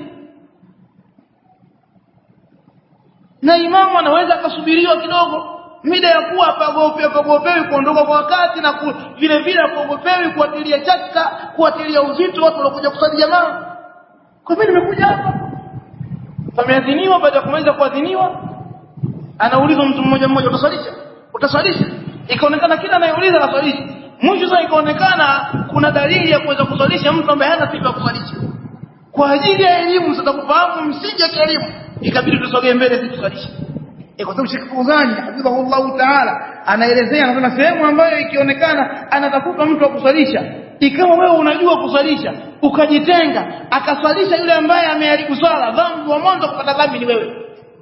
na imamu anaweza akasubiriwa kidogo mida ya kuwa pagope pagopewi kuondoka kwa wakati na ku, vile vile kuogopewi kuatilia chaka kuatilia uzito watu walokuja kusali jamaa kwa mimi nimekuja hapa pameadhiniwa baada ya kumaliza kuadhiniwa anaulizwa mtu mmoja mmoja utaswalisha utaswalisha ikaonekana kila anayeuliza anaswalisha mwisho sasa ikaonekana kuna dalili ya kuweza kuswalisha mtu ambaye hana sifa ya kuswalisha kwa ajili ya elimu sasa kufahamu msingi wa kielimu ikabidi tusogee mbele sisi tuswalishe kwa sababu Sheikh Fuzani hafidhahullah taala anaelezea anasema sehemu ambayo ikionekana anatafuta mtu wa kuswalisha ikawa wewe unajua kuswalisha ukajitenga akaswalisha yule ambaye ameharibu swala dhambi wa mwanzo kupata dhambi ni wewe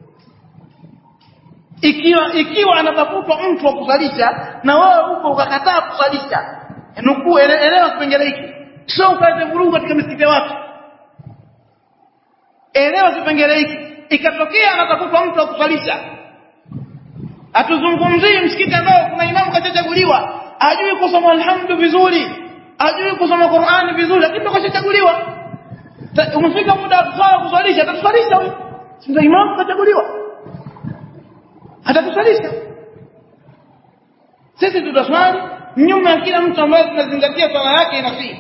ikiwa ikiwa anatafutwa mtu wa kuswalisha na wewe uko ukakataa kuswalisha nukuu elewa kipengele hiki sio ukaze vurugu katika misikiti ya watu elewa kipengele hiki ikatokea anatafutwa mtu wa kuswalisha hatuzungumzii msikiti ambao kuna imamu kachachaguliwa ajui kusoma alhamdu vizuri ajui kusoma Qur'ani vizuri lakini ndo kashachaguliwa umefika muda wa kuswalisha atatuswalisha huyo ndio imamu kachaguliwa atatuswalisha sisi tutaswali nyuma ya kila mtu ambaye tunazingatia swala yake inafii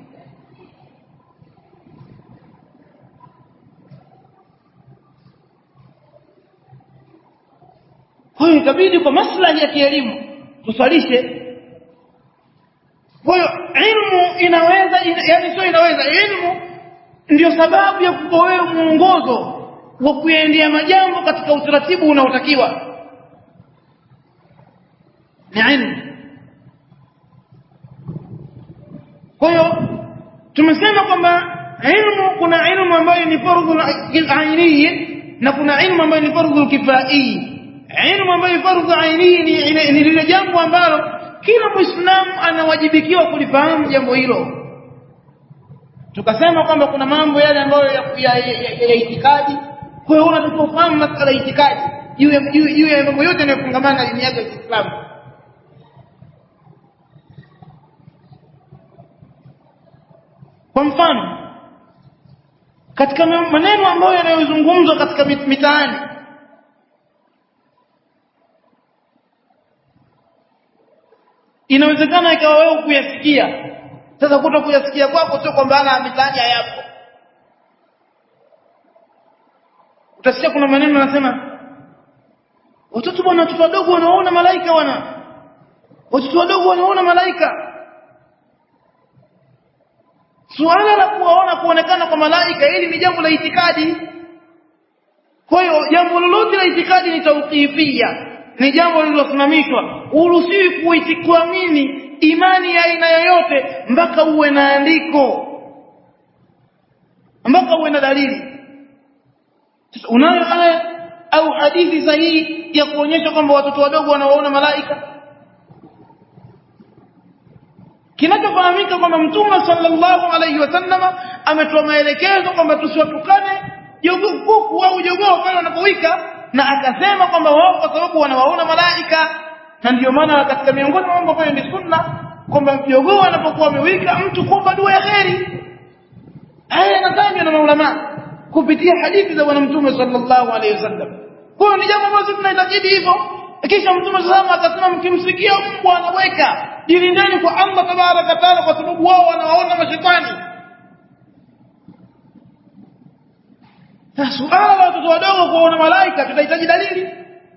kwa hiyo itabidi kwa maslahi ya kielimu tuswalishe kwa hiyo ilmu inaweza ina, yani sio inaweza ilmu ndio sababu ya kupa wewe mwongozo wa kuendea majambo katika utaratibu unaotakiwa ni ilmu kwa hiyo tumesema kwamba ilmu kuna ilmu ambayo ni fardhu ainiyi na kuna ilmu ambayo ni fardhu kifai ilmu ambayo fardhu ainiyi ni, ni lile jambo ambalo kila muislamu anawajibikiwa kulifahamu jambo hilo tukasema kwamba kuna mambo yale ambayo ya, ya, ya, ya, ya itikadi kwa hiyo unatakiwa ufahamu masala ya itikadi juu ya juu ya mambo yote yanayofungamana na dini yako ya Kiislamu kwa mfano katika maneno ambayo yanayozungumzwa katika mitaani inawezekana ikawa wewe kuyasikia sasa kuto kuyasikia kwako sio kwamba ana mitaani hayapo utasikia kuna maneno yanasema watoto bwana watoto wadogo wanaona malaika wana watoto wadogo wanaona malaika suala la kuwaona kuonekana kwa malaika hili ni jambo la itikadi kwa hiyo jambo lolote la itikadi ni tauqifia ni jambo lililosimamishwa uruhusiwi kuamini imani ya aina yoyote mpaka uwe na andiko mpaka uwe na dalili unayo aya au hadithi sahihi ya kuonyesha kwamba watoto wadogo wanawaona malaika kinachofahamika kwamba mtume sallallahu alaihi wasallama ametoa maelekezo kwamba tusiwatukane kuku au jogoo pale wanapowika na akasema kwamba wao kwa sababu wanawaona malaika na ndio maana katika miongoni mwa mambo ambayo ni sunna kwamba jogoo anapokuwa amewika mtu kuomba dua ya kheri haya yanatajwa na maulama kupitia hadithi za bwana mtume sallallahu alaihi wasallam kwa hiyo ni jambo ambalo tunaitakidi hivyo kisha mtume sallallahu akasema mkimsikia mbwa anaweka jilindeni kwa Allah tabaraka taala kwa sababu wao wanawaona mashetani na suala la watoto wadogo kuona malaika tutahitaji dalili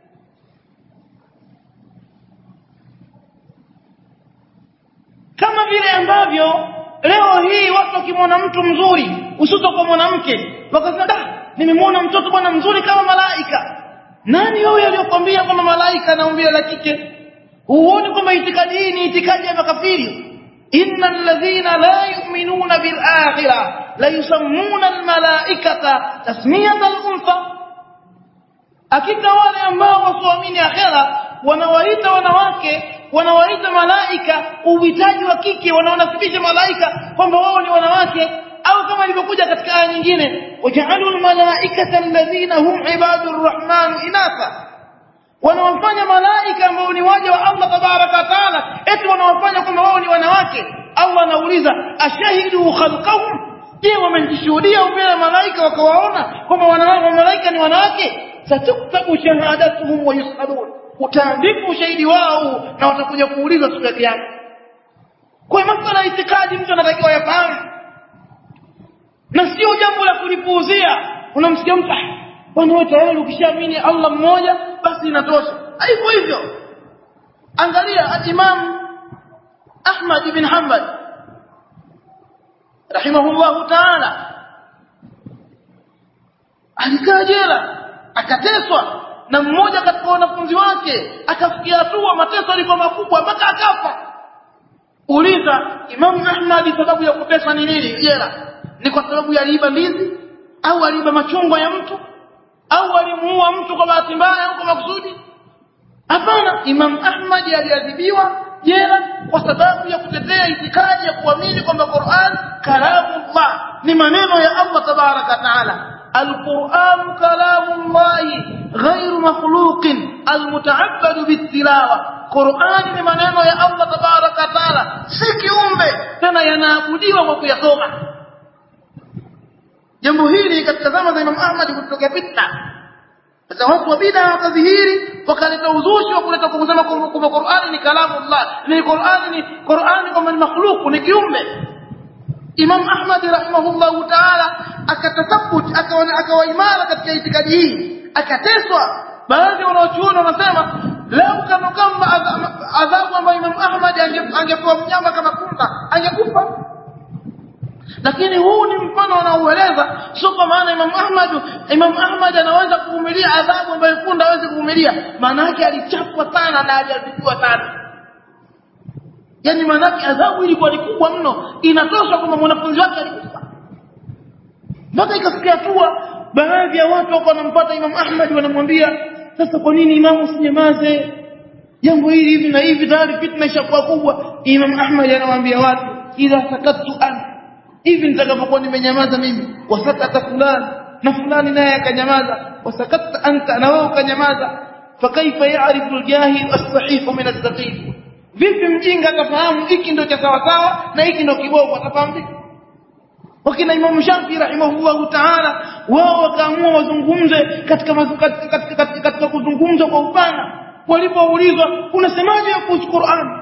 kama vile ambavyo leo hii watu wakimwona mtu mzuri hususan kwa mwanamke wakasema da nimemwona mtoto bwana mzuri kama malaika nani wewe aliyokwambia kwamba malaika anaumbile la kike huoni kwamba itikadi hii ni itikadi ya makafiri innal ladhina la yu'minuna bil akhirah la yusammuna al malaikata tasmiyata al untha hakika wale ambao wasioamini akhera wanawaita wanawake wanawaita malaika uhitaji wa kike wanaonasibisha malaika kwamba wao ni wanawake au kama ilivyokuja katika aya nyingine waja'alul malaikata alladhina hum ibadur rahman inatha wanawafanya malaika ambao ni waja wa Allah tabaraka taala eti wanawafanya kwamba wao ni wanawake Allah anauliza ashahidu khalqahum je wamejishuhudia mbele malaika wakawaona kwamba wanawake malaika ni wanawake satuktabu shahadatuhum wa yusalun utaandika ushahidi wao na watakuja kuulizwa siku ya kiyama kwa masuala ya itikadi mtu anatakiwa yafahamu na sio jambo la kulipuuzia unamsikia mtu bwana wewe tayari ukishaamini Allah mmoja basi inatosha haiko hivyo angalia Imam Ahmad ibn Hanbal rahimahullahu ta'ala alikaa jela akateswa na mmoja katika wanafunzi wake akafikia hatua mateso yalikuwa makubwa mpaka akafa uliza Imam Ahmad sababu ya kuteswa ni nini jela ni kwa sababu ya aliiba ndizi au aliiba machungwa ya mtu au alimuua mtu kwa bahati mbaya au kwa makusudi hapana Imam Ahmad aliadhibiwa jela kwa sababu ya kutetea itikadi ya kuamini kwamba Qur'an kalamullah ni maneno ya Allah tabaraka taala القرآن كلام الله غير مخلوق المتعبد بالتلاوة قرآن ni maneno ya Allah tabaraka taala si kiumbe tena yanaabudiwa kwa kuyasoma jambo hili katika zama za Imam Ahmad kutokea fitna sasa watu wa bid'a wakadhihiri wakaleta uzushi wa kuleta kusema kwamba Qur'ani ni kalamullah ni Qur'ani ni Qur'ani kwamba ni makhluq ni kiumbe Imam Ahmad rahimahullahu ta'ala akatathabut akawa akawa imara katika itikadi hii akateswa baadhi ya wanachuoni wanasema lau kama kama adhabu ambayo Imam Ahmad angepewa mnyama kama punda angekufa lakini huu ni mfano unaoeleza sio kwa maana Imam Ahmad Imam Ahmad anaweza kuvumilia adhabu ambayo punda hawezi kuvumilia maana yake alichapwa sana na aliadhibiwa sana yani maanake adhabu ilikuwa ni kubwa mno inatosha kwamba mwanafunzi wake alikufa mpaka ikafikia hatua baadhi ya watu wako wanampata Imam Ahmad wanamwambia sasa kwa nini imamu usinyamaze jambo hili hivi na hivi tayari fitna ishakuwa kubwa Imam Ahmad anawaambia watu idha sakattu an hivi nitakapokuwa nimenyamaza mimi wasakata fulani na fulani naye akanyamaza wasakatta anta na wewe ukanyamaza fakaifa ya'rifu al-jahil as-sahih min as-saqim vipi mjinga atafahamu hiki ndio cha sawa sawa na hiki ndio kibovu atafahamu vipi wakina Imam Shafi rahimahullahu ta'ala wao wakaamua wazungumze katika katika katika, katika, katika kuzungumza kwa upana walipoulizwa unasemaje kuhusu Qur'an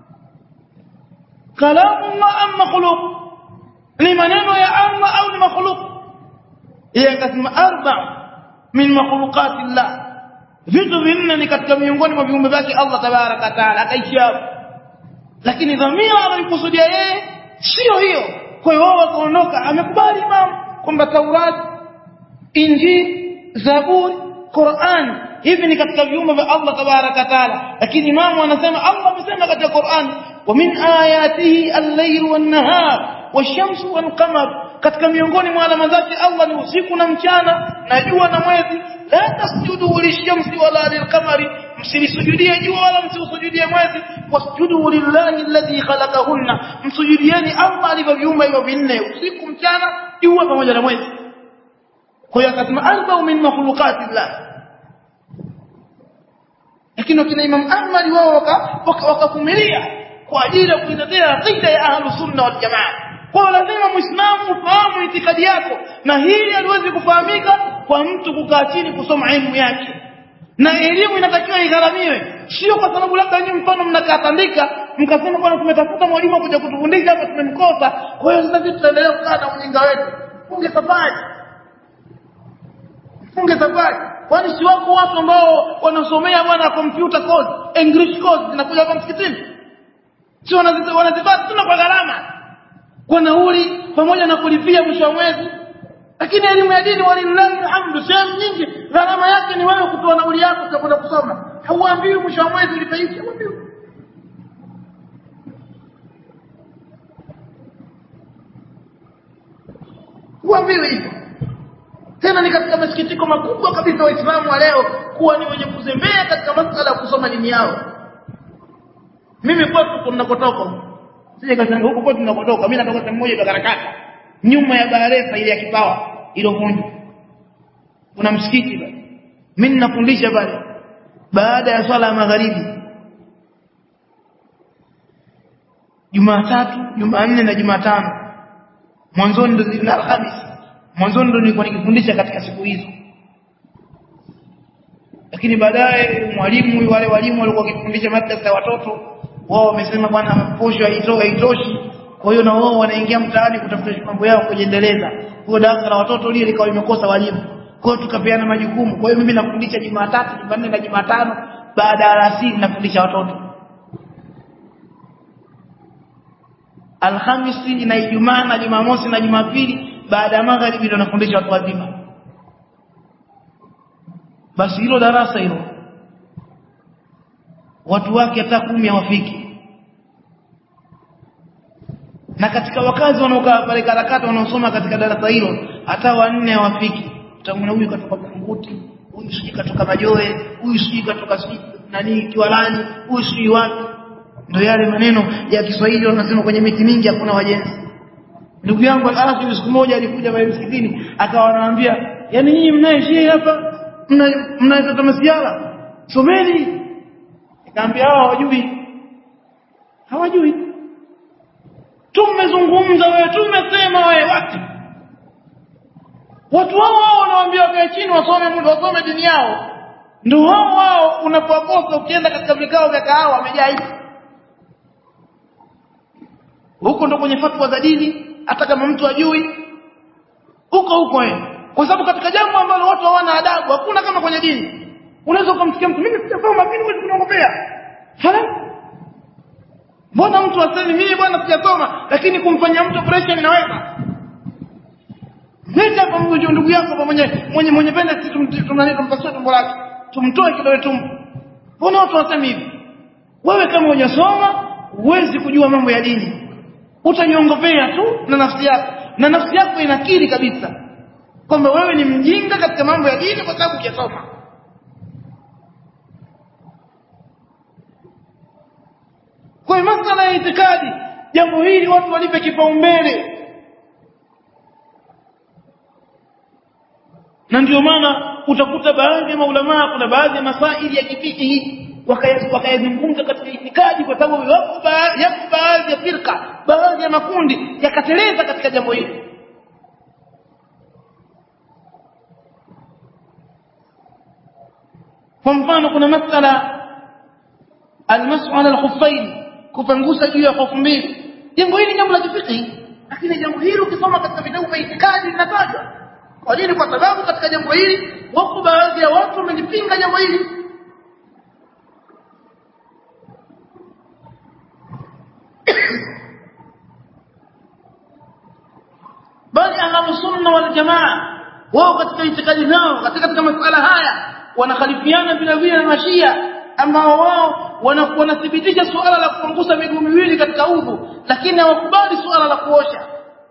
kalamu Allah am makhluq ni maneno ya Allah au ni makhluq yeye akasema arba min makhluqati Allah vitu vinne ni katika miongoni mwa viumbe vyake Allah tabaraka taala akaishia hapo lakini dhamira aliyokusudia yeye sio hiyo kwa hiyo wao wakaondoka amekubali imam kwamba Taurat Injili Zaburi Qur'an hivi ni katika viumbe vya Allah tabaraka taala lakini imamu anasema Allah amesema katika Qur'an wa min ayatihi al-layl wan-nahar wash-shamsu wal-qamar katika miongoni mwa alama zake Allah ni usiku na mchana na jua na mwezi la tasjudu lishamsi wala lilqamari msilisujudie jua wala msiusujudie mwezi wasjudu lillahi alladhi khalaqahunna msujudieni Allah alivyoviumba hivyo vinne usiku mchana jua pamoja na mwezi kwa hiyo akasema arba'u min makhluqatillah lakini wakina Imam Ahmad wao wakavumilia waka, waka kwa ajili ya kuitetea aqida ya ahlus sunna wal jamaa kwa lazima muislamu ufahamu itikadi yako na hili haliwezi kufahamika kwa mtu kukaa chini kusoma elimu yake na elimu inatakiwa igharamiwe sio kwa sababu labda nyinyi mfano mnakaa tandika mkasema bwana tumetafuta mwalimu kuja kutufundisha hapa tumemkosa kwa hiyo sasa sisi tutaendelea kukaa na ujinga wetu funge safari funge safari kwani si wako watu ambao wanasomea bwana computer course english course zinakuja hapa msikitini si wanazipata tuna kwa gharama kwa nauli pamoja na kulipia mwisho wa mwezi lakini elimu ya dini walillahi alhamdu sehemu nyingi gharama yake ni wewe kutoa nauli yako za kwenda kusoma hauambiwi mwisho wa mwezi ulipe hiki hauambiwi huambiwi hivyo tena ni katika masikitiko makubwa kabisa waislamu wa leo kuwa ni wenye kuzembea katika masala ya kusoma dini yao mimi kwetu tunakotoka sije kasema huko kwetu tunakotoka mimi natoka sehemu moja ya karakata nyuma ya barefa ile ya kipawa iliyovunjwa kuna msikiti pale mimi ninafundisha pale baada ya swala ya magharibi Jumatatu, Jumanne na Jumatano mwanzoni ndo na Alhamisi mwanzoni ndo nilikuwa nikifundisha katika siku hizo lakini baadaye mwalimu wale walimu walikuwa wakifundisha madrasa ya watoto wao wamesema bwana posho haitoshi kwa hiyo na wao wanaingia mtaani kutafuta mambo yao kujiendeleza kwa darasa la watoto lile likawa limekosa walimu kwa hiyo tukapeana majukumu kwa hiyo mimi nafundisha Jumatatu Jumanne na Jumatano baada ya alasiri nafundisha watoto Alhamisi na Ijumaa na Jumamosi na Jumapili baada ya magharibi ndio nafundisha watu wazima basi hilo darasa hilo watu wake hata kumi hawafiki na katika wakazi wanaokaa pale karakata wanaosoma katika darasa hilo hata wanne hawafiki utamwona huyu katoka Bunguti huyu sijui katoka Majoe huyu sijui katoka sijui nani Kiwalani huyu sijui wapi ndio yale maneno ya Kiswahili wanasema kwenye miti mingi hakuna wajenzi ndugu yangu al siku moja alikuja pale msikitini akawa anawaambia yani nyinyi mnaishia hapa mna mnaleta masiala someni nikamwambia hao hawajui hawajui tumezungumza wewe tumesema wewe wapi watu hao wao wanawaambia wakae chini wasome muda wasome dini yao ndio hao wao unapokosa ukienda katika vikao vya kahawa wamejaa hivi huko ndo kwenye fatwa za dini hata kama mtu ajui huko huko eh kwa sababu katika jambo ambalo watu hawana adabu hakuna kama kwenye dini unaweza kumsikia mtu mimi sijasoma lakini wewe unaongopea hala mbona mtu asemi mimi bwana sijasoma lakini kumfanyia mtu operation inaweza Nenda kwa mgonjwa ndugu yako pamoja mwenye mwenye pende sisi tumnani tumpasue tumbo lake tumtoe kidole tumbo mbona watu wasemi hivi wewe kama hujasoma huwezi kujua mambo ya dini utanyongopea tu na nafsi yako na nafsi yako inakiri kabisa kwamba wewe ni mjinga katika mambo ya dini kwa sababu hujasoma kwa hiyo masala ya itikadi jambo hili watu walipe kipaumbele na ndio maana utakuta baadhi ya maulamaa kuna baadhi ya masaili ya kifikihi wakayazungumza katika itikadi kwa sababu yapo baadhi ya firka baadhi ya makundi yakateleza katika jambo hili kwa mfano kuna masala almas'ala alkhuffain kupangusa juu ya hofu mbili jambo hili jambo la kifikihi lakini jambo hili ukisoma katika vitabu vya itikadi linatajwa kwa nini kwa sababu katika jambo hili wako baadhi ya watu wamelipinga jambo hili bali ahlu sunna wal jamaa wao katika itikadi zao katika katika masuala haya wanakhalifiana vile vile na mashia ambao wao wanathibitisha suala la kupunguza miguu miwili katika udhu lakini hawakubali suala la kuosha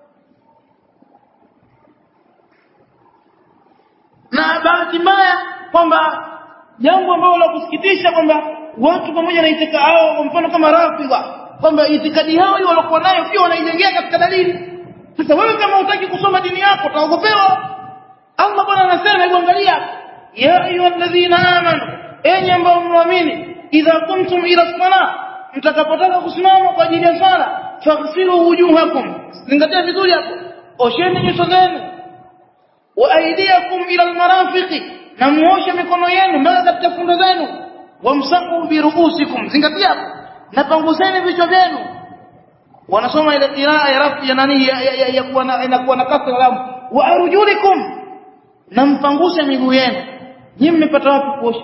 na bahati mbaya kwamba jambo ambalo la kusikitisha kwamba watu pamoja na itikadi hao kwa mfano kama rafidha kwamba itikadi hao hiyo walikuwa nayo pia wanaijengea katika dalili sasa wewe kama hutaki kusoma dini yako utaogopewa Allah bwana anasema hebu angalia ya ayyuhalladhina amanu enyi ambao mnaamini idha kuntum ila sala mtakapotaka kusimama kwa ajili ya sala faghsilu wujuhakum zingatia vizuri hapo osheni nyuso zenu wa aidiakum ila almarafiqi na muoshe mikono yenu mpaka katika fundo zenu wamsahu biruusikum zingatia hapo na panguseni vichwa vyenu wanasoma ile qiraa ya rafi ya nani ya, ya, ya, ya kuwa na inakuwa na kasra lam wa arjulikum na mpanguse miguu yenu nyinyi mmepata wapi kuosha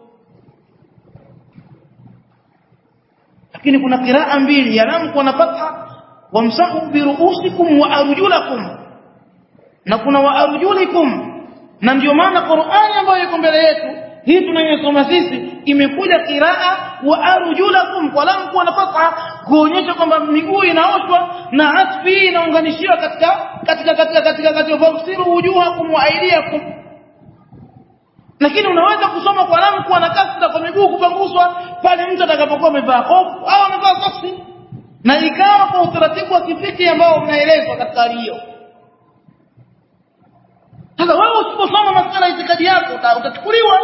lakini kuna qiraa mbili ya lam kuwa na fatha wamsahu biruusikum wa arjulakum na kuna wa arjulikum na ndio maana Qur'ani ambayo iko mbele yetu hii tunayosoma sisi imekuja qiraa wa arjulakum kwa lam kuwa na fatha kuonyesha kwamba miguu inaoshwa na atfi inaunganishiwa katika katika katika katika katika fafsiru wujuhakum wa aydiyakum lakini unaweza kusoma kwa lam kuwa na kasra kwa miguu kupanguswa pale mtu atakapokuwa amevaa hofu au amevaa soksi na ikawa kwa utaratibu wa kifiki ambao unaelezwa katika hali hiyo sasa wewe usiposoma masala ya itikadi yako utachukuliwa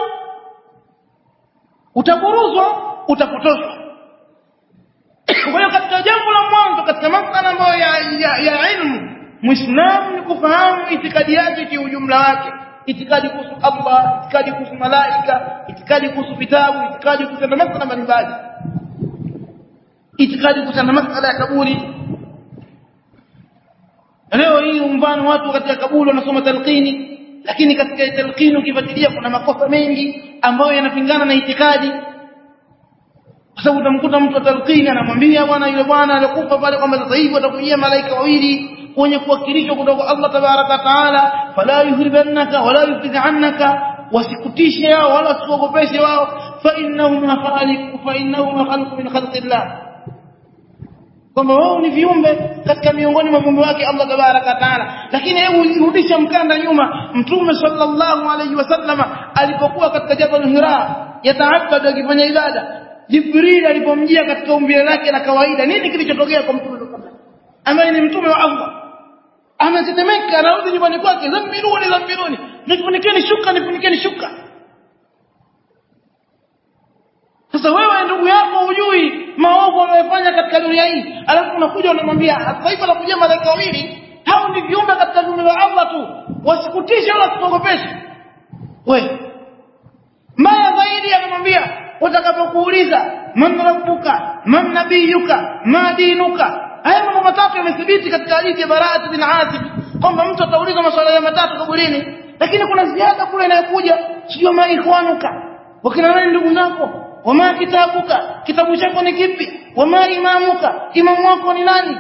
utaburuzwa utapotoshwa kwa hiyo katika jambo la mwanzo katika masala ambayo ya, ya, ya ilmu muislamu ni kufahamu itikadi yake kiujumla wake itikadi kuhusu Allah itikadi kuhusu malaika itikadi kuhusu vitabu itikadi kuhusu masala mbalimbali itikadi kuhusu masala ya kaburi leo hii mfano watu katika kaburi wanasoma talqini lakini katika talqini ukifuatilia kuna makosa mengi ambayo yanapingana na itikadi kwa sababu utamkuta mtu wa talqini anamwambia bwana yule bwana alikufa pale kwamba sasa hivi watakujia malaika wawili wenye kuwakilishwa kutoka Allah tabaraka taala fala yuhribannaka wala yufidhannaka wasikutishe wao wala wasikuogopeshe wao fa innahum khaliq fa innahum khalqu min khalqillah kwamba wao ni viumbe katika miongoni mwa viumbe wake Allah tabaraka taala lakini hebu rudisha mkanda nyuma mtume sallallahu alayhi wasallama alipokuwa katika jabal hira yataabad akifanya ibada jibril alipomjia katika umbile lake la kawaida nini kilichotokea kwa mtume ambaye ni mtume wa Allah ametetemeka anarudi nyumbani kwake zambiruni zambiruni nifunikeni shuka nifunikeni shuka sasa wewe ndugu yako hujui maovu anayofanya katika dunia hii alafu unakuja unamwambia sasa hivi anakuja malaika wawili hao ni viumbe katika dunia ya Allah tu wasikutishe wala kuogopeshe wewe mbaya zaidi anamwambia utakapokuuliza man rabbuka man nabiyuka ma dinuka haya mambo matatu yamethibiti katika hadithi ya Baraa bin Azib kwamba mtu ataulizwa maswala ya matatu kaburini lakini kuna ziada kule inayokuja sio ma ikhwanuka wakina nani ndugu zako wama kitabuka kitabu chako ni kipi wama imamuka imamu wako ni nani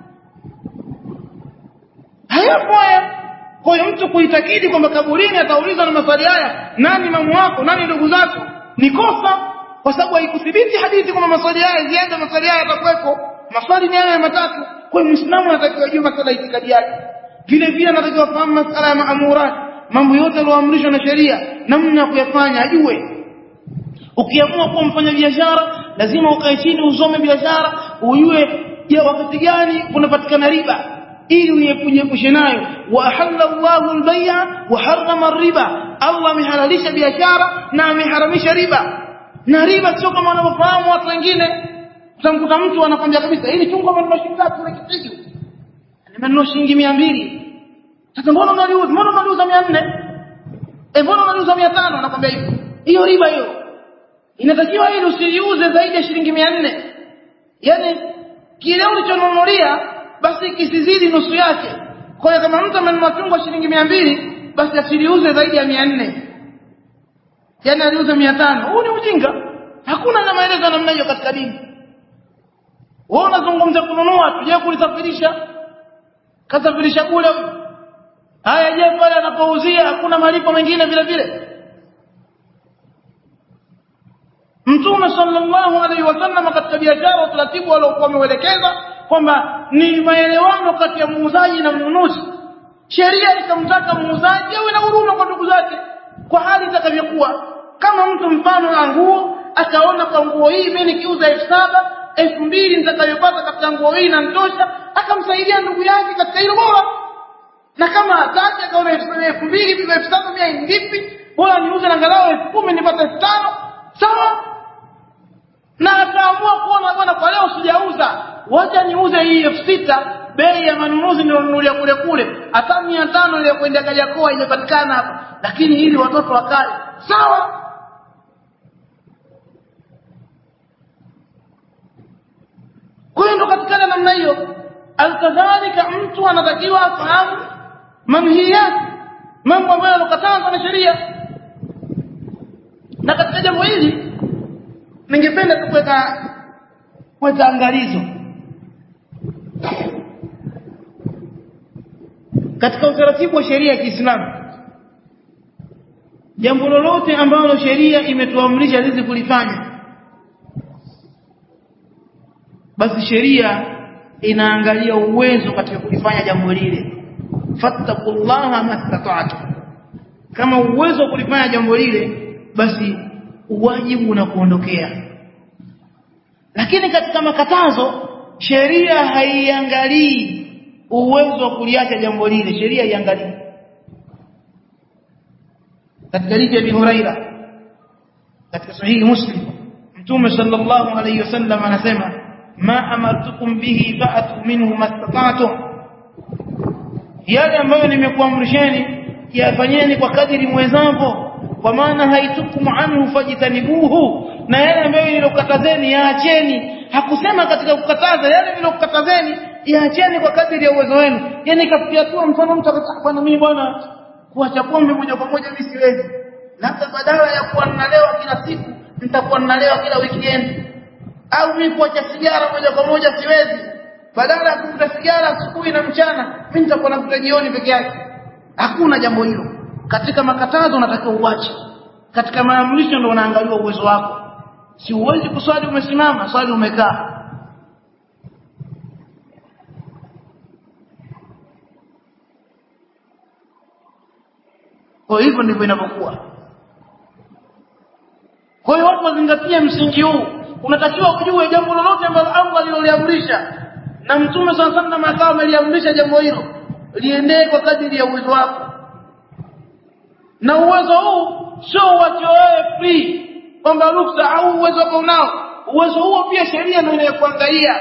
hayapo haya kwa hiyo mtu kuitakidi kwamba kaburini ataulizwa na maswali haya nani imamu wako nani ndugu zako ni kosa kwa sababu haikuthibiti hadithi kwamba maswali haya ziada maswali haya yatakuwepo maswali ni haya matatu kwa hiyo muislamu anatakiwa ajue masala ya itikadi yake vile vile anatakiwa fahamu masala ya maamurat mambo yote yaliyoamrishwa na sheria namna ya kuyafanya ajue ukiamua kuwa mfanya biashara lazima ukae chini usome biashara ujue je wakati gani kunapatikana riba ili ujiepushe nayo wa ahalla Allahu al-bay'a wa harrama riba Allah amehalalisha biashara na ameharamisha riba na riba sio kama wanavyofahamu watu wengine utamkuta mtu anakwambia kabisa hili chungwa amenunua shilingi ngapi na kipigo nimenunua shilingi 200 sasa mbona unaliuza mbona unaliuza 400 eh mbona unaliuza 500 anakwambia hivyo hiyo riba hiyo inatakiwa ili usiliuze zaidi ya shilingi 400 yani kile ulichonunulia basi kisizidi nusu yake kwa hiyo kama mtu amenunua chungwa shilingi 200 basi asiliuze zaidi ya 400 yani aliuze 500 huu ni ujinga hakuna na maelezo namna hiyo katika dini wewe unazungumza kununua tuje kulisafirisha kasafirisha kule haya je pale anapouzia hakuna malipo mengine vile vile Mtume sallallahu alaihi wasallam katika biashara utaratibu waliokuwa wameuelekeza kwamba ni maelewano kati ya muuzaji na mnunuzi. Sheria ikamtaka muuzaji awe na huruma kwa ndugu zake kwa hali itakavyokuwa. Kama mtu mfano na nguo akaona kwa nguo hii mimi nikiuza elfu saba elfu mbili nitakayopata katika nguo hii inanitosha, akamsaidia ndugu yake katika hilo bora. Na kama hataki akaona elfu mbili elfu saba mia vipi, bora niuze na angalau elfu kumi nipate elfu tano sawa na akaamua kuona bwana kwa leo sijauza wacha niuze hii elfu sita bei ya manunuzi nilionunulia kule kule hata mia tano ile kwenda Kariakoo imepatikana hapa lakini ili watoto wakale sawa kwa hiyo ndo katikana namna hiyo alkadhalika mtu anatakiwa afahamu manhiyat mambo ambayo yanakatazwa na sheria na katika jambo hili ningependa tu kuweka kuweka angalizo katika utaratibu wa sheria ya Kiislamu jambo lolote ambalo sheria imetuamrisha sisi kulifanya basi sheria inaangalia uwezo katika kulifanya jambo lile fattaqullaha mastata'tum kama uwezo wa kulifanya jambo lile basi wajibu unakuondokea lakini katika makatazo sheria haiangalii uwezo wa kuliacha jambo lile sheria haiangalii katika hadithi ya Abi Huraira katika sahihi Muslim Mtume sallallahu alayhi wasallam anasema ma amartukum bihi fa'atu minhu mastata'tum yale ambayo nimekuamrisheni yafanyeni kwa kadiri mwezavyo kwa maana haitukum anhu fajitanibuhu na yale ambayo nilokatazeni yaacheni hakusema katika kukataza yale nilokatazeni yaacheni kwa kadiri ya uwezo wenu yani kafikia tu mfano mtu akasema bwana mimi bwana kuacha pombe moja kwa moja mimi siwezi labda badala ya kuwa ninalewa kila siku nitakuwa ninalewa kila weekend au mimi kuacha sigara moja kwa moja siwezi badala ya kuvuta sigara asubuhi na mchana mimi nitakuwa navuta jioni peke yake hakuna jambo hilo katika makatazo unatakiwa uache katika maamrisho ndio unaangaliwa uwezo wako si uwezi kuswali umesimama swali umekaa kwa hivyo ndivyo inavyokuwa kwa hiyo watu wazingatie msingi huu unatakiwa ujue jambo lolote ambalo Allah aliloliamrisha na mtume sana sana akawa ameliamrisha jambo hilo liendee kwa kadiri ya uwezo wako na uwezo huu sio uache wewe free kwamba ruksa au uwezo wako unao uwezo huo pia sheria ndio inayokuangalia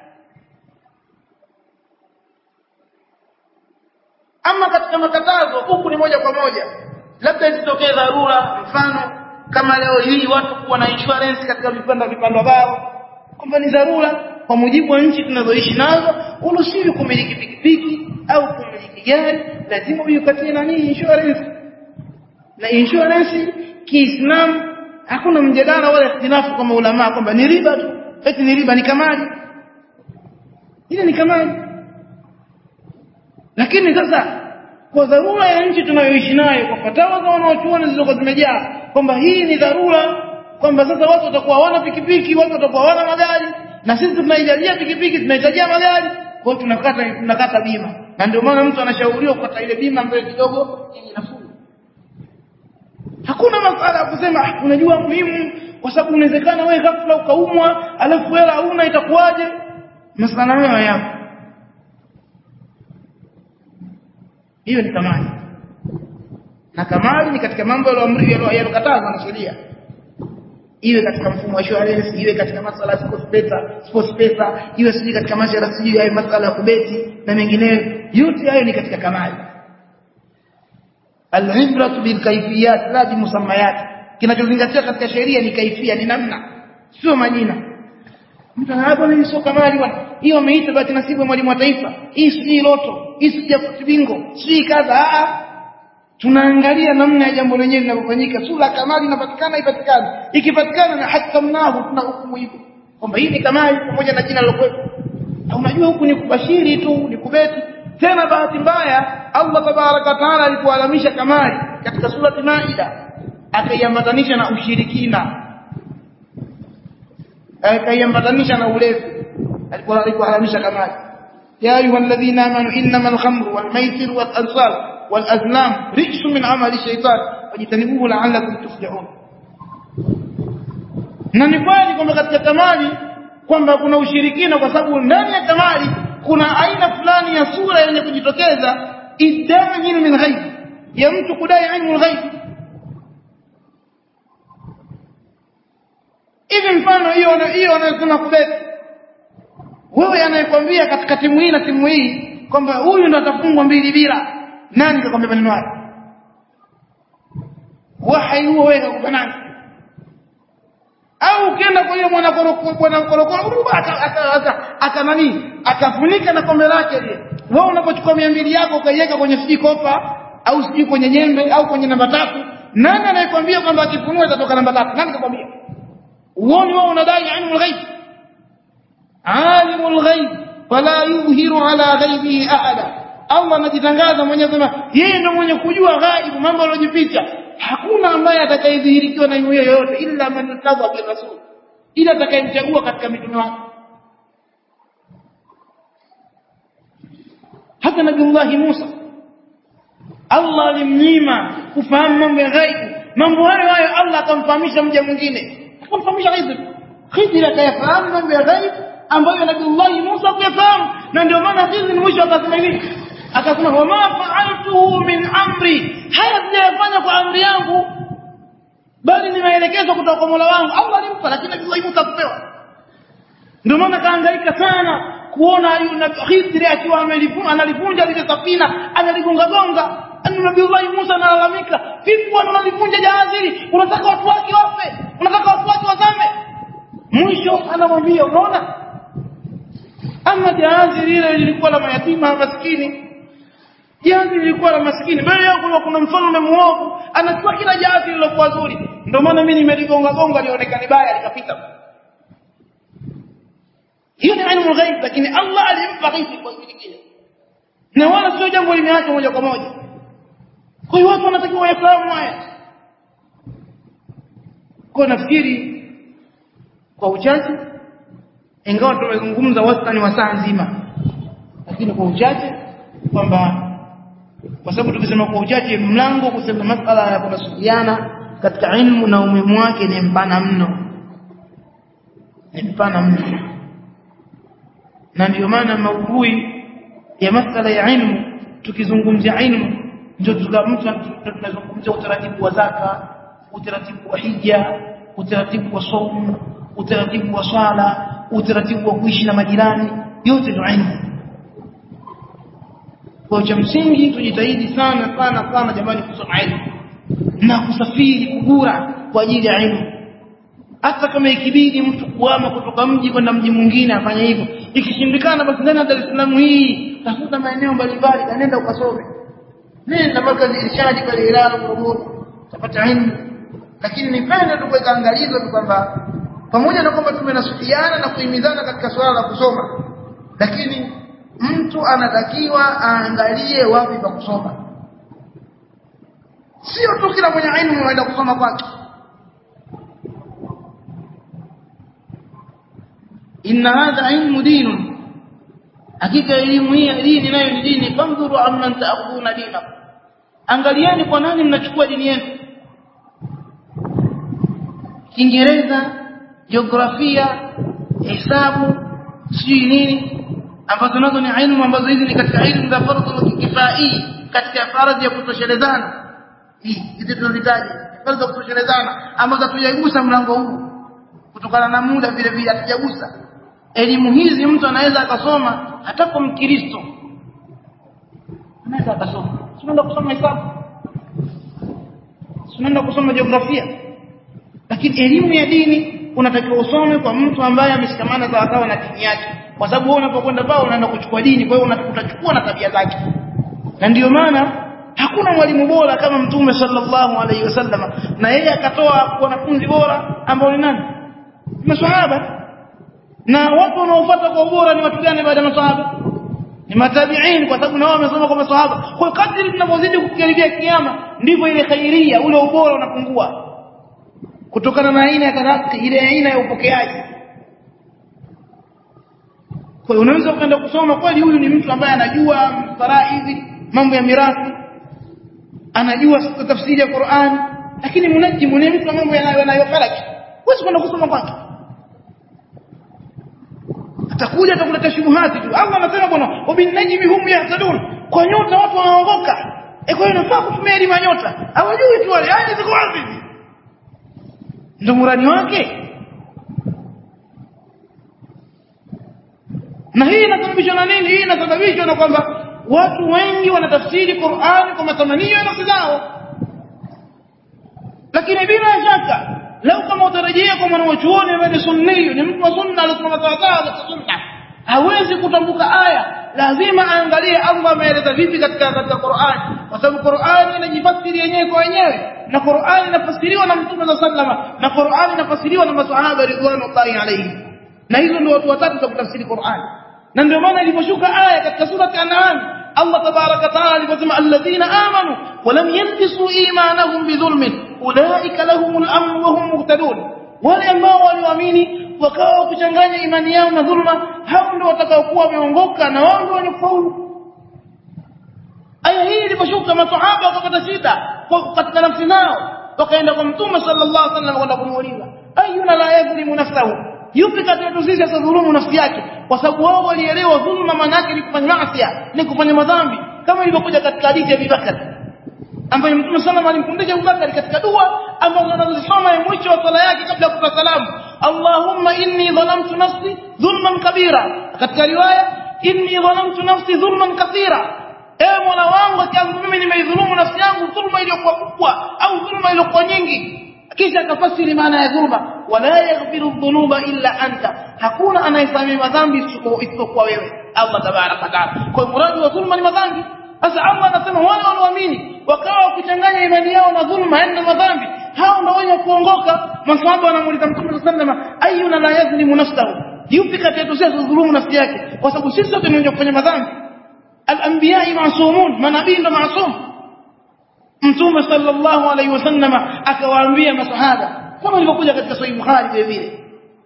ama katika makatazo huku ni moja kwa moja labda isitokee dharura mfano kama leo hii watu kuwa na insurance katika vipanda vipanda vao kwamba ni dharura kwa mujibu wa nchi tunazoishi nazo uruhusiwi kumiliki pikipiki au kumiliki gari lazima uikatie nani insurance na insurance kiislamu hakuna mjadala wala ikhtilafu kama ulama kwamba ni riba tu eti ni riba ni kamali ile ni kamali lakini sasa kwa dharura ya nchi tunayoishi nayo kwa fatawa za wanaochuoni zilizokuwa zimejaa kwamba hii ni dharura kwamba sasa watu watakuwa hawana pikipiki watu watakuwa hawana magari na sisi tunaijalia pikipiki tunahitajia magari kwa hiyo tunakata tunakata bima na ndio maana mtu anashauriwa kukata ile bima ambayo kidogo yenye nafuu hakuna masala ya kusema unajua muhimu kwa sababu inawezekana wewe ghafla ukaumwa alafu hela huna itakuwaje masala hayo yapo hiyo ni kamali na kamali ni katika mambo yaliyokatazwa na sheria iwe katika mfumo wa insurance iwe katika masala ya sports pesa sports pesa iwe sijui katika masala sijui hayo masala ya kubeti na mengineyo yote hayo ni katika kamali al-ibratu bil kayfiyat la bi musammayat kinachozingatia katika sheria ni kaifia ni namna sio majina mtu anahapo ni sio kamali bwana hiyo ameita bahati nasibu mwalimu wa taifa hii sijui loto hii sijui bingo sijui kadha a tunaangalia namna ya jambo lenyewe linavyofanyika sura kamali inapatikana ipatikane ikipatikana na hakamnahu tuna hukumu hivyo kwamba hii ni kamali pamoja na jina lilokuwepo unajua huku ni kubashiri tu ni kubeti tena bahati mbaya Allah tabaraka taala alipoalamisha kamali katika surati Maida akaiambatanisha na ushirikina akaiambatanisha na ulevi alikuwa alipoalamisha kamali ya ayyuhalladhina amanu innamal khamru wal maisir wal ansab wal azlam rijsun min amali shaytan fajtanibuhu la'allakum tuflihun na ni kweli kwamba katika kamali kwamba kuna ushirikina kwa sababu ndani ya kamali kuna aina fulani ya sura yenye kujitokeza idai ilmi ghaib ya mtu kudai ilmu ghaib mfano hiyo hiyo anayosema kubeti wewe anayekwambia katika timu hii na timu hii kwamba huyu ndo atafungwa mbili bila nani kakwambia maneno hayo wahai huo wewe kakupa nani au ukienda kwa yule mwana korokoro bwana korokoro aka nani akafunika na kombe lake lile wewe unapochukua mia mbili yako ukaiweka kwenye sijui kopa au sijui kwenye nyembe au kwenye namba tatu nani anayekwambia kwamba akifunua itatoka namba tatu nani kakwambia uoni wewe unadai ilmu ghaib alimul ghaib fala yudhiru ala ghaibihi ahada Allah anajitangaza mwenyewe sema yeye ndio mwenye kujua ghaibu mambo yaliyojificha hakuna ambaye atakayedhihirikiwa na yeye yoyote illa man tadha bi rasul ila atakayemchagua katika mitume wake hata nabii Musa Allah alimnyima kufahamu mambo ya ghaibu mambo hayo hayo Allah akamfahamisha mja mwingine akamfahamisha Khidr Khidr akayafahamu mambo ya ghaibu ambayo nabii Musa kuyafahamu na ndio maana Khidr mwisho akasema hivi akasema wama fa'altuhu min amri haya sijayafanya kwa amri yangu bali ni maelekezo kutoka kwa Mola wangu Allah alimpa lakini nabii Musa kupewa ndio maana kaangaika sana kuona yule Khidr akiwa amelivunja analivunja lile safina analigonga gonga Nabii Musa analalamika vipi bwana unalivunja jahazi hili unataka watu wake wafe unataka watu wake wazame mwisho anamwambia unaona ama jahazi lile lilikuwa la mayatima maskini jahazi lilikuwa la maskini mbele yao kuna kuna mfalme muovu anachukua kila jahazi lilokuwa zuri ndio maana mimi nimeligonga gonga lionekane baya likapita hiyo ni ilmu ghaib lakini Allah alimpa ghaibi kwa kile kile na wala sio jambo limeachwa moja kwa moja kwa hiyo watu wanatakiwa wayafahamu haya kwa nafikiri kwa uchache ingawa tumezungumza wastani wa saa nzima lakini kwa uchache kwamba kwa sababu tukisema kwa uchache mlango kusema masala ya kunasuliana katika ilmu na umuhimu wake ni mpana mno ni mpana mno na ndio maana maudhui ya masala ya ilmu tukizungumzia ilmu ndio tunazungumzia utaratibu wa zaka utaratibu wa hija utaratibu wa saumu utaratibu wa swala utaratibu wa kuishi na majirani yote ni ilmu kwa cha msingi tujitahidi sana sana sana jamani kusoma ilmu na kusafiri kugura kwa ajili ya ilmu hata kama ikibidi mtu kuama kutoka mji kwenda mji mwingine afanye hivyo ikishindikana basi ndani ya Dar es Salaam hii tafuta maeneo mbalimbali kanenda ukasome nenda mpaka irshadi pale Ilala Morogoro utapata ilmu lakini nipende tu kuweka angalizo tu kwamba pamoja na kwamba tumenasuhiana na kuhimizana katika swala la kusoma lakini mtu anatakiwa aangalie wapi pa kusoma sio tu kila mwenye ilmu anaenda kusoma kwake inna hadha ilmu dinun hakika elimu hii ya dini nayo ni dini fandhuru amman ta'khuduna dinakum angalieni kwa nani mnachukua dini yenu Kiingereza jiografia hesabu sijui nini ambazo nazo ni ilmu ambazo hizi ni katika ilmu za fardhu kifai katika faradhi ya kutoshelezana hii hizi tunazitaja faradhi za kutoshelezana ambazo hatujaigusa mlango huu kutokana na muda vile vile hatujagusa elimu hizi mtu anaweza akasoma hata kwa mkristo anaweza akasoma tunaenda kusoma hesabu tunaenda kusoma jiografia lakini elimu ya dini unatakiwa usome kwa mtu ambaye ameshikamana sawa sawa na dini yake kwa sababu wewe unapokwenda pale unaenda kuchukua dini kwa hiyo utachukua na tabia zake na ndiyo maana hakuna mwalimu bora kama mtume sallallahu alaihi wasallam na yeye akatoa wanafunzi bora ambao ni nani maswahaba na watu wanaofuata kwa ubora ni watu gani baada ya maswahaba ni matabiin kwa sababu na wao wamesoma kwa maswahaba kwa kadri tunavyozidi kukaribia kiyama ndivyo ile khairia ule ubora unapungua kutokana na aina ya talaqi ile aina ya upokeaji kwa unaweza ukaenda kusoma kweli huyu ni mtu ambaye anajua faraidhi mambo ya mirathi anajua tafsiri ya Qur'an lakini munajimu ni mtu mambo yanayofalaki huwezi kwenda kusoma kwake atakuja atakuleta shubuhati tu Allah anasema bwana wabinajmi hum yahtadun kwa nyota watu wanaongoka e kwa hiyo nafaa kutumia elimu ya nyota hawajui tu wale haya ziko wapi ndio murani wake na hii inasababishwa na nini hii inasababishwa na kwamba watu wengi wanatafsiri Qur'an kwa matamanio ya nafsi zao lakini bila shaka lau kama utarejea kwa mwanachuoni ambaye ni sunni ni mtu wa sunna alisimama sawa sawa katika sunna hawezi kutambuka aya lazima aangalie Allah ameeleza vipi katika katika Qur'an kwa sababu Qur'an inajifasiri yenyewe kwa wenyewe na Qur'an inafasiriwa na Mtume صلى الله عليه na Qur'an inafasiriwa na maswahaba ridwanullahi alayhim na hizo ndio watu watatu za kutafsiri Qur'an na ndio maana iliposhuka aya katika sura An-An'am Allah tabaraka taala aliposema alladhina amanu wa lam yalbisu imanahum bidhulmin ulaika lahumul amn wa hum muhtadun wale ambao walioamini wakawa kuchanganya imani yao na dhulma hao ndio watakaokuwa wameongoka na wao ndio wenye kufaulu aya hii iliposhuka masahaba wakapata shida katika nafsi zao wakaenda kwa mtume sallallahu alaihi wasallam kwenda kumuuliza ayuna la yadhlimu nafsahu yupi kati yetu sisi asadhulumu nafsi yake kwa sababu wao walielewa dhulma maana yake ni kufanya maasi ni kufanya madhambi kama ilivyokuja katika hadithi ya Abubakar ambayo Mtume sallallahu alimfundisha Abubakar katika dua ambazo anazisoma ya mwisho wa sala yake kabla ya kutoa salamu Allahumma inni dhalamtu nafsi dhulman kabira katika riwaya inni dhalamtu nafsi dhulman kathira ewe Mola wangu akiangu mimi nimeidhulumu nafsi yangu dhulma iliyokuwa kubwa au dhulma iliyokuwa nyingi kisha akafasiri maana ya dhulma wala yaghfiru dhunuba illa anta hakuna anayesamehe madhambi isipokuwa wewe Allah tabaraka taala kwa muradi wa dhulma ni madhambi sasa Allah anasema wale walioamini wakawa kuchanganya imani yao na dhulma yaani madhambi hao ndio wenye kuongoka maswahaba wanamuuliza Mtume sallallahu alayhi wasallam ayuna la yazlimu nafsahu yupi kati yetu sisi dhulumu nafsi yake kwa sababu sisi sote ni wenye kufanya madhambi al-anbiya ma'sumun manabii ndo maasum Mtume sallallahu alayhi wasallam akawaambia masahaba kama ilivyokuja katika Sahih Bukhari vile vile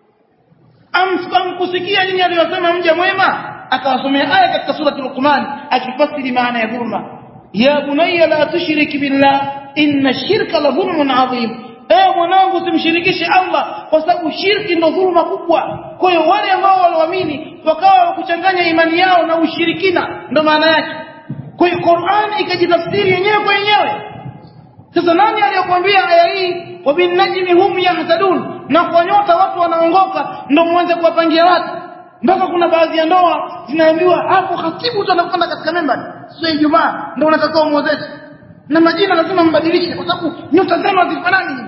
amkusikia nini aliyosema mja mwema akawasomea aya katika surati Luqman akifasiri maana ya dhulma ya bunayya la tushrik billah inna shirka la dhulmun adhim ewe mwanangu simshirikishe Allah kwa sababu shirki ndo dhulma kubwa kwa hiyo wale ambao walioamini wakawa kuchanganya imani yao na ushirikina ndo maana yake kwa hiyo Qur'ani ikajitafsiri yenyewe kwa yenyewe sasa nani aliyokuambia aya hii wabinajmi hum yahtadun na kwa nyota watu wanaongoka ndio mwanze kuwapangia watu mpaka kuna baadhi ya ndoa zinaambiwa hapo khatibu tu anakwenda katika membari sio Ijumaa ndio unatakiwa muozeshe na majina lazima mbadilishe kwa sababu nyota zenu hazifanani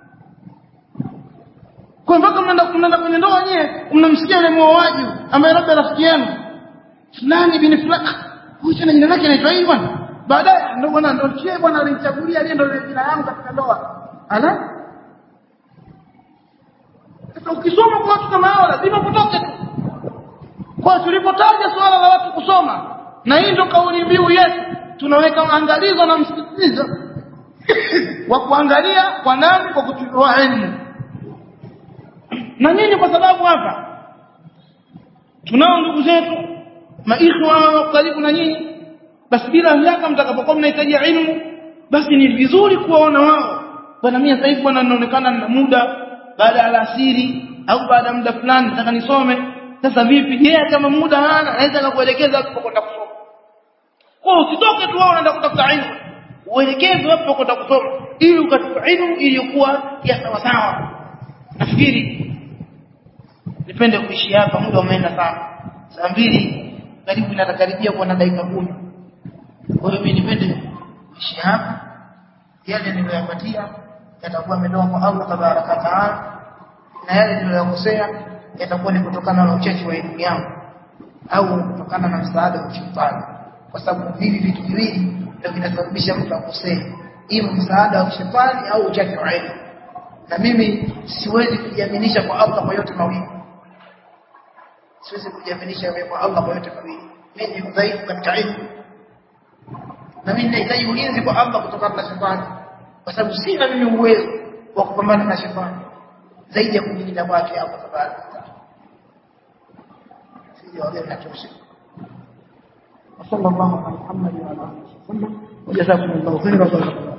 kwa mpaka mnaenda mnaenda kwenye ndoa nyewe mnamsikia yule muoaji ambaye labda rafiki yenu fulani bin fulani huyu tena jina lake anaitwa hii bwana baadaye ndio bwana ndio kile bwana alinichagulia aliye ndio jina yangu katika ndoa ala sasa ukisoma kwa watu kama hao lazima potoke tu kwa tulipotaja suala la watu kusoma na hii ndio kauli mbiu yetu tunaweka angalizo na msisitizo wa kuangalia kwa nani kwa kuchukua elimu na nyinyi kwa sababu hapa tunao ndugu zetu maikhwa karibu na nyinyi basi bila shaka mtakapokuwa mnahitaji ilmu basi ni vizuri kuwaona wao bwana mimi sasa hivi bwana ninaonekana na muda baada ya alasiri au baada ya muda fulani nataka nisome sasa vipi yeye kama muda hana anaweza kukuelekeza kwenda kusoma kwa usitoke tu wewe unaenda kutafuta ilmu uelekezwe hapo kwenda kusoma ili ukachukua ilmu iliyokuwa ya sawa sawa nafikiri nipende kuishi hapa muda umeenda sana saa mbili karibu inatakaribia kuwa na dakika kumi kwa hiyo mimi nipende kuishi hapa yale niliyoyapatia yatakuwa ametoka kwa Allah tabaraka taala na yale niliyokosea yatakuwa ni kutokana na uchache wa elimu yangu au kutokana na msaada wa shetani kwa sababu hivi vitu viwili ndio vinasababisha mtu akosee ima msaada wa shetani au uchache wa elimu na mimi siwezi kujiaminisha kwa Allah kwa yote mawili siwezi kujiaminisha kwa Allah kwa yote mawili mimi ni dhaifu katika elimu na mimi nahitaji ulinzi kwa Allah kutokana na shetani kwa sababu sina mimi uwezo wa kupambana na shetani zaidi ya kujilinda kwake Allah tabaraka taala sije wale natosha وصلى الله على محمد وعلى اله وصحبه وجزاكم الله خيرا